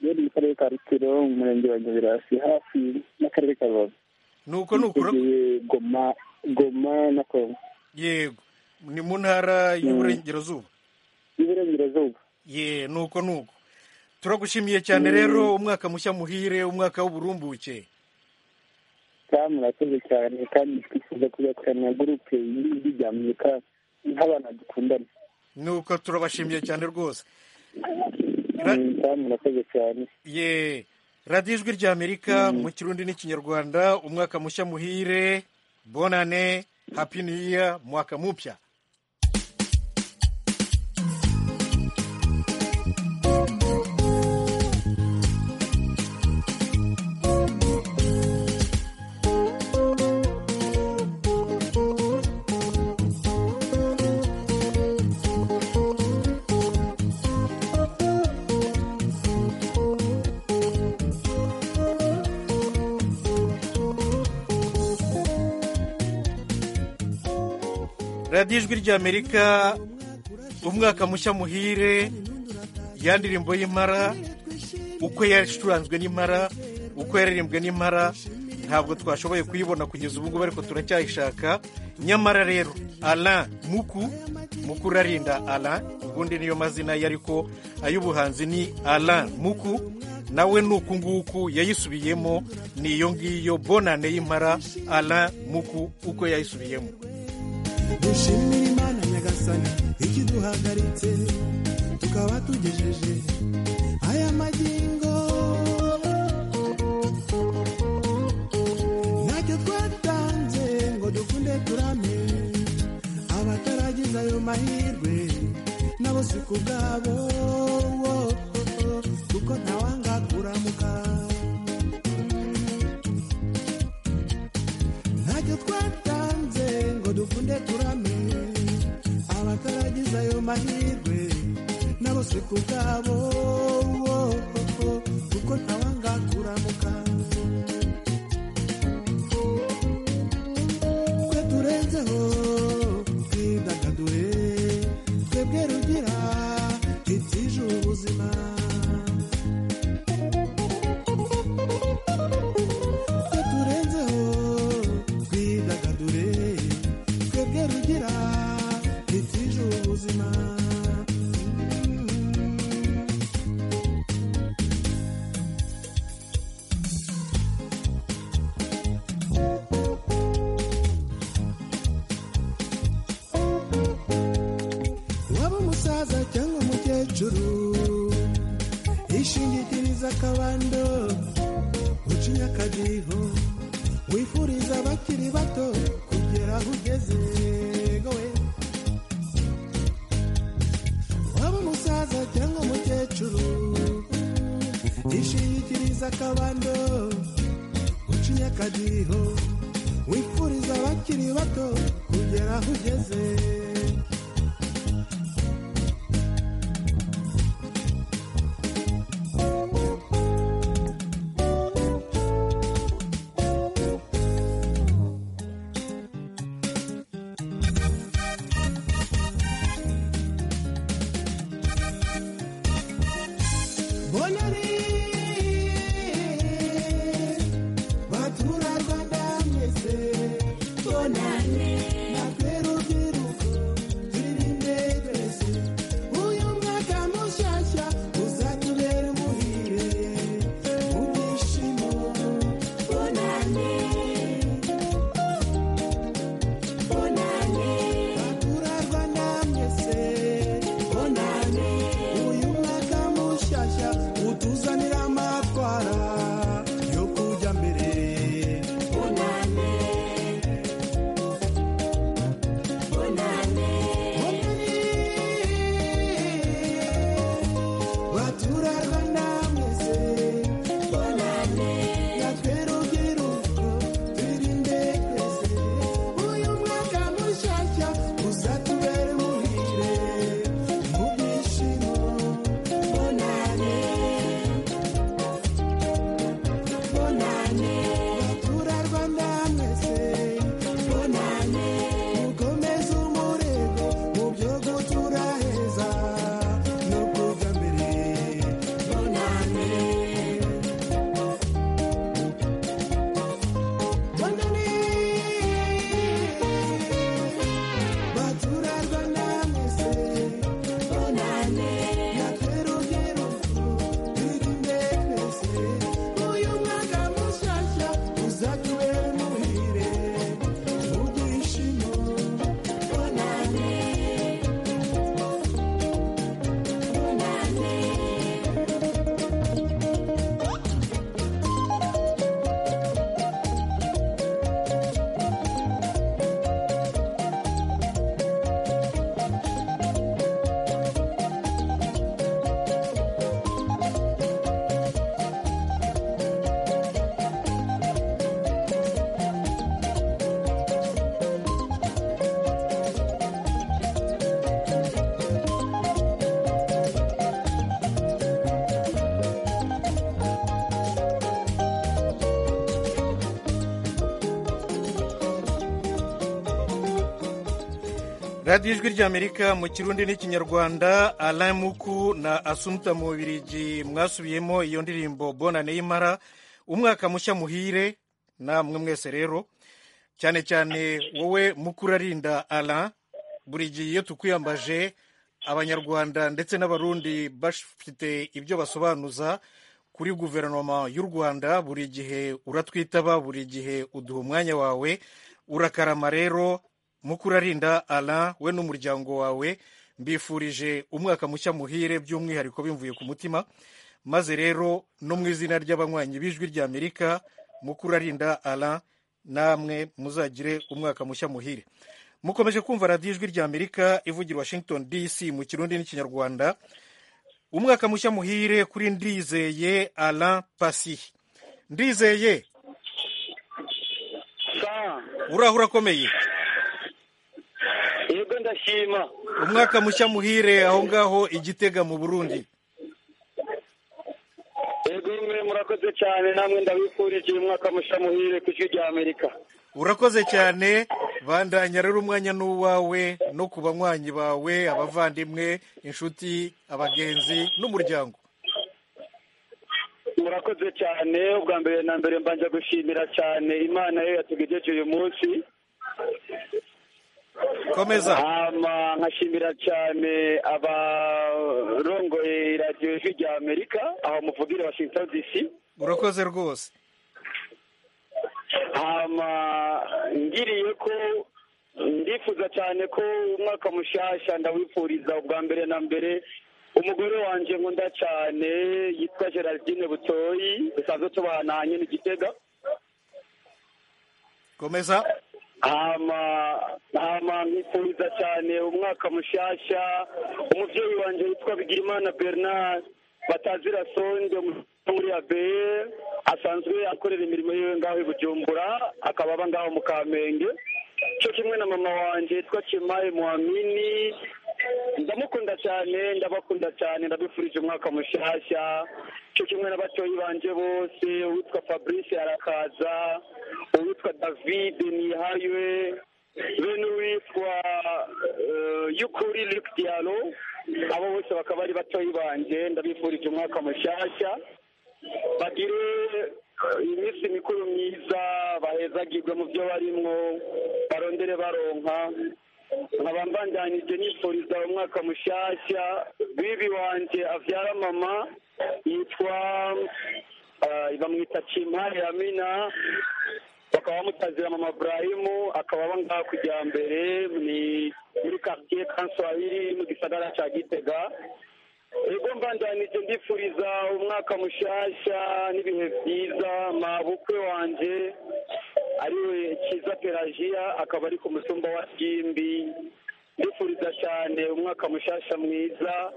Speaker 12: rero mu karere ka rutiro mu murenge wa nyabirasi hafi n'akarere ka rubavu
Speaker 1: nuko nuko ura-
Speaker 12: Nitegeye goma goma na kongo
Speaker 1: yego ni mu ntara y'uburengerazuba
Speaker 12: y'iburengerazuba
Speaker 1: ye nuko nuko turagushimiye cyane rero umwaka mushya muhire umwaka w'uburumbuke
Speaker 12: kandi murakoze cyane kandi twifuza kuzakorana na gurupe y'ijwi rya amerika nk'abana dukundana
Speaker 1: nuko turabashimiye cyane rwose
Speaker 14: murakoze cyane
Speaker 1: ye radiyo ijwi rya amerika mu kirundi n'ikinyarwanda umwaka mushya muhire bonane happy new year mwaka mupya radiyo ijwi rya amerika umwaka mushya muhire ya ndirimbo y'impara uko yacuranzwe n'impara uko yaririmbwe n'impara ntabwo twashoboye kuyibona kugeza ubu ngubu ariko turacyayishaka nyamara rero ala muku muku urarinda ala ubundi niyo mazina ye ariko ay'ubuhanzi ni ala muku nawe ni uku nguku yayisubiyemo ni iyo ngiyo bonane y'impara ala muku uko yayisubiyemo
Speaker 9: dushimira imana nyagasani ikiduhagaritse tukaba tugejeje aya magingo ntacyo twatanze ngo dukunde turame abataragize ayo mahirwe nabo si ku bwabo kuko ntawanga kuramuka ntacyo twatanze ngo dukunde turame abataragize ayo mahirwe nabo si ku bwabo kuko ntawanga kuramuka twe turenzeho twidagadure twebwe rugira ibyije ubuzima twe turenzeho twidagadure twebwe rugira ibyije ubuzima waba umusaza cyangwa umukecuru ishingikiriza akabando ucinya akadiho wifuriza abakiri bato kugera aho ugeze gowe waba umusaza cyangwa umukecuru ishingikiriza akabando ucinya akadiho wifuriza abakiri bato kugera aho ugeze bonari baturarwanda mwese bonane natwe rubyiruko
Speaker 1: radiyo ijwi ry'amerika mu kirundi n'ikinyarwanda alain muku na asumta mu bubirigi mwasubiyemo iyo ndirimbo bonane y'imara umwaka mushya muhire namwe mwese rero cyane cyane wowe muku urarinda alain buri gihe iyo tukwiyambaje abanyarwanda ndetse n'abarundi bafite ibyo basobanuza kuri guverinoma y'u rwanda buri gihe uratwitaba buri gihe uduha umwanya wawe urakarama rero mukurarinda Alain we n'umuryango wawe mbifurije umwaka mushya muhire by'umwihariko bimvuye ku mutima maze rero no mu izina ry'abanywanyi b'ijwi ry'amerika mukurarinda Alain namwe muzagire umwaka mushya muhire mukomeje kumva radiyo ijwi ry'amerika ivugira washington dc mu kirundi n'ikinyarwanda umwaka mushya muhire kuri ndizeye Alain pasi ndizeye uraho urakomeye
Speaker 15: yego ndashima
Speaker 1: umwaka mushya muhire aho ngaho igitega mu burundi
Speaker 15: yego mwe murakoze cyane namwe ndabifurije umwaka mushya muhire ku ijwi rya amerika
Speaker 1: urakoze cyane bandanya rero umwanya n'uwawe no ku banywanyi bawe abavandimwe inshuti abagenzi n'umuryango
Speaker 15: murakoze cyane ubwa mbere na mbere mbanje gushimira cyane imana yo yatugejeje uyu munsi
Speaker 1: komeza
Speaker 15: hama nkashimira cyane abarongoye radiyo ijwi rya amerika aho muvugire washington dc
Speaker 1: urakoze rwose
Speaker 15: hama ngiriye ko ndifuza cyane ko umwaka mushasha ndawifuriza ubwa mbere na mbere umugore wanjye nkunda cyane yitwa gerardine butoyi dusanzwe tubananye n'igitega
Speaker 1: komeza
Speaker 15: hama hama nkifuriza cyane umwaka mushasha umubyeyi wanjye witwa bigirimana bernard batazira sonde muri abeye asanzwe akorera imirimo yiwe ngaho i bujumbura akaba aba ngaho mu kamenge cyo kimwe na mama wanjye yitwa kimaye muhamini ndamukunda cyane ndabakunda cyane ndabifurije umwaka mushyashya cyo kimwe n'abatoyi banjye bose uwitwa fabrice arakaza uwitwa david nihaywe be n'uwitwa yukuri luke dialo abo bose bakaba ari batoyi banjye ndabifurije umwaka mushyashya bagire iminsi mikuru myiza bahezagirwe mu byo barimwo barondere baronka nkaba mbandanyije nifuriza umwaka mushyashya bibi wanjye abyara mama yitwa bamwita kimpari amina bakaba bamutazira mama burayimu akaba aba ngaha kujya mbere ni muri karitsiye kanswahili mu gisagara cya gitega ego mbandanije ndifuriza umwaka mushyashya n'ibihe byiza mabukwe wanjye ariwe cyiza pelajiya akaba ari ku musumba wa simbi ndifuriza cyane umwaka mushyashya mwiza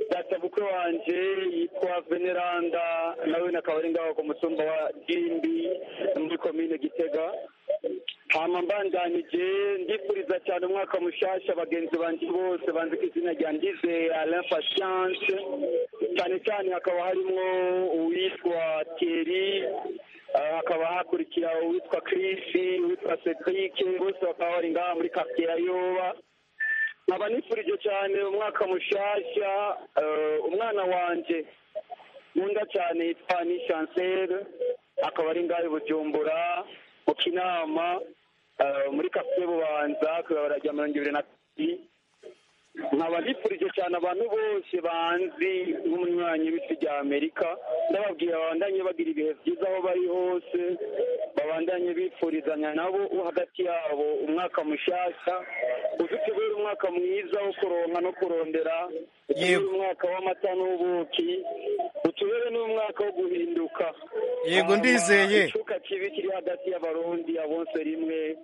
Speaker 15: databukwe wanjye yitwa veneranda nawe akaba ari ngaho ku musumba wa simbi muri komine gitega hama mbandanije ndifuriza cyane umwaka mushyashya bagenzi banjye bose banzi ku izina rya ndizeye alain patience cyane cyane hakaba harimo uwitwa thierry hakaba hakurikira uwitwa Chris uwitwa cedric bose bakaba bari ngaha muri quartier ya yoba nkaba nifurije cyane umwaka mushyashya umwana wanjye nkunda cyane yitwa ni chancelle akaba ari ngaho i bujumbura mu kinama muri kafe bubanza kuyobora rya mirongo ibiri na kabiri nkaba nifurije cyane abantu bose banzi nk'umunywanyi w'isi rya amerika ndababwira babandanye bagira ibihe byiza aho bari hose babandanye bifurizanya nabo hagati yabo umwaka mushyashya udutegura umwaka mwiza wo kuronka no kurondera utegura umwaka w'amata n'ubuki utubere n'umwaka wo guhinduka
Speaker 1: yego ndizeye
Speaker 15: icuka kibi kiri hagati y'abarundi abonse rimwe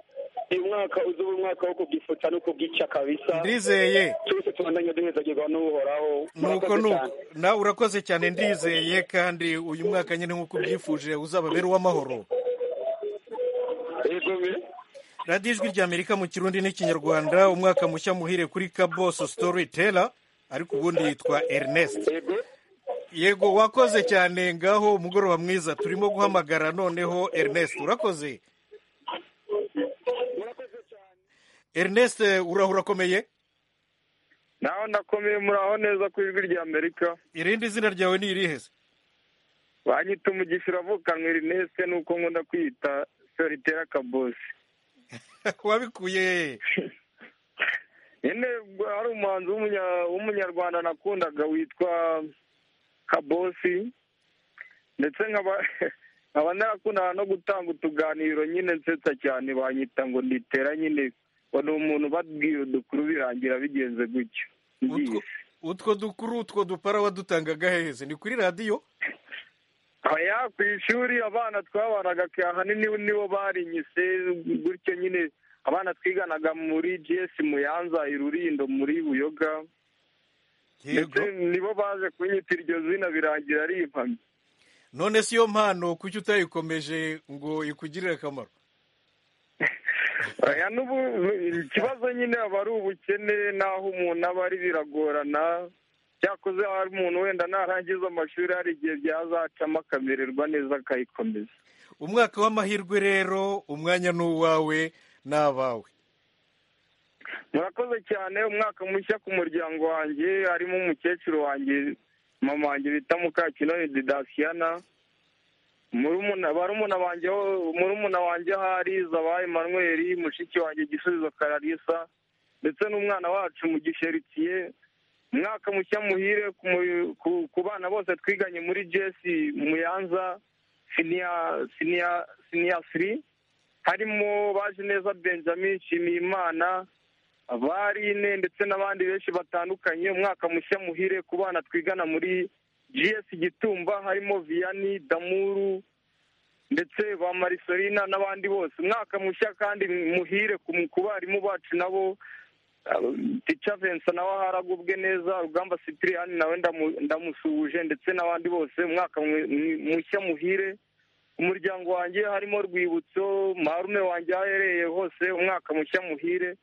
Speaker 15: umwaka uzuba umwaka wo kubyifuza no kubyica kabisa
Speaker 1: ndizeye
Speaker 15: twese tubandanye duhezagirwa n'uhoraho
Speaker 1: nuko nuko nawe urakoze cyane ndizeye kandi uyu mwaka nyine nk'uko ubyifuje uzababera uw'amahoro radiyo ijwi rya amerika mu kirundi n'ikinyarwanda umwaka mushya muhire kuri kaboso sitori tera ariko ubundi yitwa ernest yego wakoze cyane ngaho umugoroba mwiza turimo guhamagara noneho ernest urakoze Ernest urahura akomeye
Speaker 18: naho ndakomeye muraho neza ku ijwi rya amerika
Speaker 1: irindi zina ryawe ni irihe se
Speaker 18: banyita umugisha uravukanwa erineste nuko nkunda kwita solitera kabosi
Speaker 1: wabikuye hehe
Speaker 18: nyine hari umuhanzi w'umunya- w'umunyarwanda nakundaga witwa kabosi ndetse nkaba nkaba narakundaga no gutanga utuganiro nyine nsetsa cyane banyita ngo nditera nyine ngo ni umuntu babwiye udukuru birangira bigenze gutyo ngiye
Speaker 1: utwo dukuru utwo dupara wadutangaga hehe se ni kuri radiyo
Speaker 18: aya ku ishuri abana twabanaga ahanini nibo barinyise gutyo nyine abana twiganaga muri gs muyanza i rurindo muri buyoga ndetse nibo baje kunyita iryo zina birangira ari impamyi
Speaker 1: none si yo mpano kuki utayikomeje ngo ikugirire akamaro
Speaker 18: Oya, n'ubu ikibazo nyine aba ari ubukene n'aho umuntu aba ari biragorana cyakoze hari umuntu wenda narangiza amashuri hari igihe byazacamo akamererwa neza akayikomeza
Speaker 1: umwaka w'amahirwe rero umwanya ni uwawe n'abawe
Speaker 18: murakoze cyane umwaka mushya ku muryango wanjye harimo umukecuru wanjye mama wanjye bita mukakinoni didasiyana murumuna- barumuna banjye murumuna wanjye ahari zaba emmanuel mushiki wanjye gisubizo kararisa ndetse n'umwana wacu mu gisheritiye umwaka mushya muhire ku mu- ku- ku bana bose twiganye muri jesi muyanza siniya siniya siniya siri harimo baje neza benjamin nshimiyimana abarine ndetse n'abandi benshi batandukanye umwaka mushya muhire ku bana twigana muri gs gitumba harimo viyani damuru ndetse ba marisolina n'abandi bose umwaka mushya kandi muhire ku ku barimu bacu nabo uh, tica vincent nawe haragubwe neza rugamba cyprien nawe ndamu- ndamusuhuje ndetse n'abandi bose umwaka mwe- mwi- mushya muhire umuryango wanjye harimo rwibutso marume wanjye aho aherereye hose umwaka mushya muhire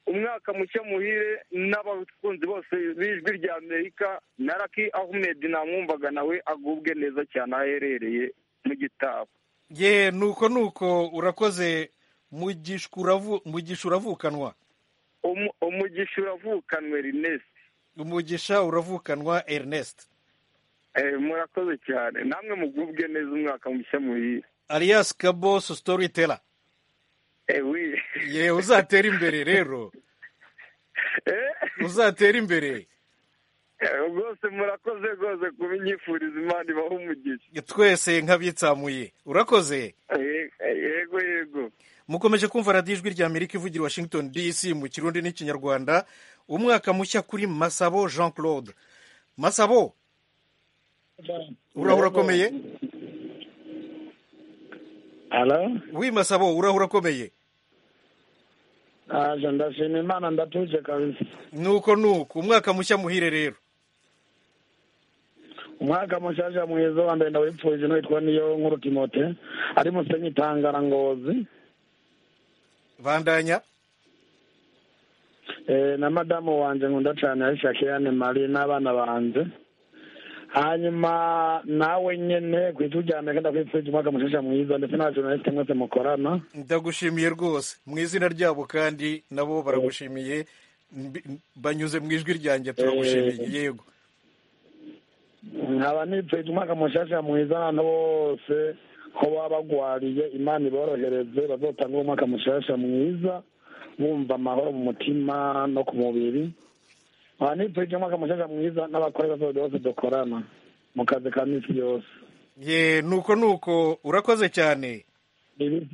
Speaker 18: umwaka mushya muhire n'abakunzi bose b'ijwi rya amerika na raki ahmed namwumvaga nawe agubwe neza cyane aho aherereye mu gitabo
Speaker 1: ye nuko nuko urakoze mugisha uravu- mugisha uravukanwa
Speaker 18: Umu- umugisha uravukanwa ernest
Speaker 1: umugisha uravukanwa ernest
Speaker 18: Eh, murakoze cyane namwe mugubwe neza umwaka mushya muhire
Speaker 1: alias kabos storyteller
Speaker 18: Eh, oui.
Speaker 1: ye uzatera imbere rero uzatera imbere
Speaker 18: Eh, rwose murakoze rwose kuba inyifuriza imana ibaho umugisha
Speaker 1: twese nk'abitsamuye urakoze
Speaker 18: Eh, eh, yego yego
Speaker 1: mukomeje kumva radiyo ijwi rya amerika ivugira washington dc mu kirundi n'ikinyarwanda umwaka mushya kuri masabo jean claude masabo urahura akomeye wi masabo urahura akomeye
Speaker 4: aje ndashima imana ndatuje kabisa
Speaker 1: nuko nuko umwaka mushya muhire rero
Speaker 4: umwaka mushasha mwiza wa mbere ndawipfuje nitwa niyo nkuru timote ari musenyi tangarangozi
Speaker 1: bandanya
Speaker 4: eh, na madamu wanje nkunda cane aisha keane mari n'abana banje hanyuma nawe nyene kw'ijwi rya amerika ndakwipfuje umwaka mushasha mwiza ndetse n'abajournaliste mwese mukorana
Speaker 1: ndagushimiye rwose mu izina ryabo kandi nabo baragushimiye mbi- banyuze mu ijwi ryanjye turagushimiye
Speaker 4: Eh.
Speaker 1: yego
Speaker 4: nkaba nipfuje umwaka mushasha mwiza abantu bose ko baba bagwariye imana iborohereze bazotange umwaka mushasha mwiza bumva amahoro mu mutima no ku mubiri nkaba nipfuje umwaka mushasha mwiza n'abakorera bose bose dukorana mu kazi ka misi yose
Speaker 1: ye nuko nuko urakoze cyane
Speaker 4: Ibi-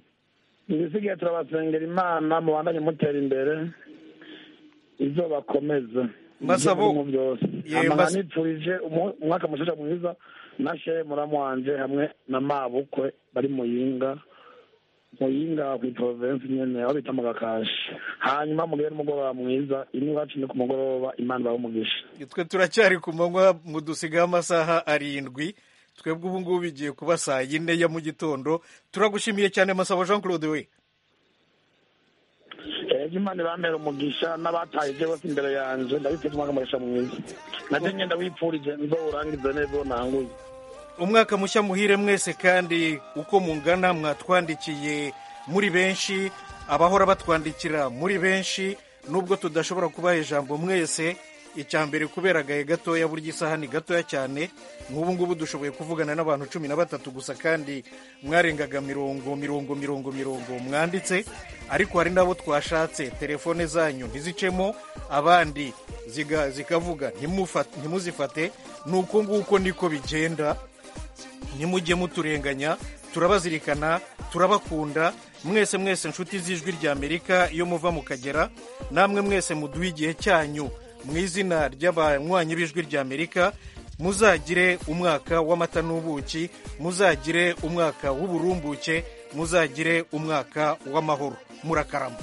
Speaker 4: ibisigaye turabasengera imana mubandanye mutera imbere izo bakomeza
Speaker 1: Masabo.
Speaker 4: Ibyo birimo byose
Speaker 1: Ye,
Speaker 4: Hama
Speaker 1: Mas-
Speaker 4: nipfurije umu- umwaka mushasha mwiza na shehe muramu wanje hamwe na mabukwe bari muyinga muyinga ku province nyene aho bita mu gakashi hanyuma mugire n'umugoroba mwiza ini iwacu ni ku mugoroba imana ibahe umugisha
Speaker 1: twe turacyari ku manywa mudusigaho amasaha arindwi twebwe ubu ngubu bigiye kuba saa yine ya mu gitondo turagushimiye cyane masabo jean claude we
Speaker 4: ejo imana ibambera umugisha n'abataye ibyo bose imbere yanjye ndabipfuje umwaka mushasha mwiza nabyo nyenda wipfurije nzowurangize neza uwo nanguye
Speaker 1: umwaka mushya muhire mwese kandi uko mungana mwatwandikiye muri benshi abahora batwandikira muri benshi nubwo tudashobora kubaha ijambo mwese icya mbere kubera agahe gatoya burya isaha ni gatoya cyane nk'ubu ngubu dushoboye kuvugana n'abantu cumi na batatu gusa kandi mwarengaga mirongo mirongo mirongo mirongo mwanditse ariko hari n'abo twashatse telefone zanyu ntizicemo abandi ziga- zikavuga ntimufa- ntimuzifate ni uko nguko niko bigenda nimujye muturenganya turabazirikana turabakunda mwese mwese nshuti z'ijwi ry'amerika iyo muva mukagera namwe mwese muduha igihe cyanyu mu izina ry'abanywanyi b'ijwi ry'amerika muzagire umwaka w'amata n'ubuki muzagire umwaka w'uburumbuke muzagire umwaka w'amahoro murakarama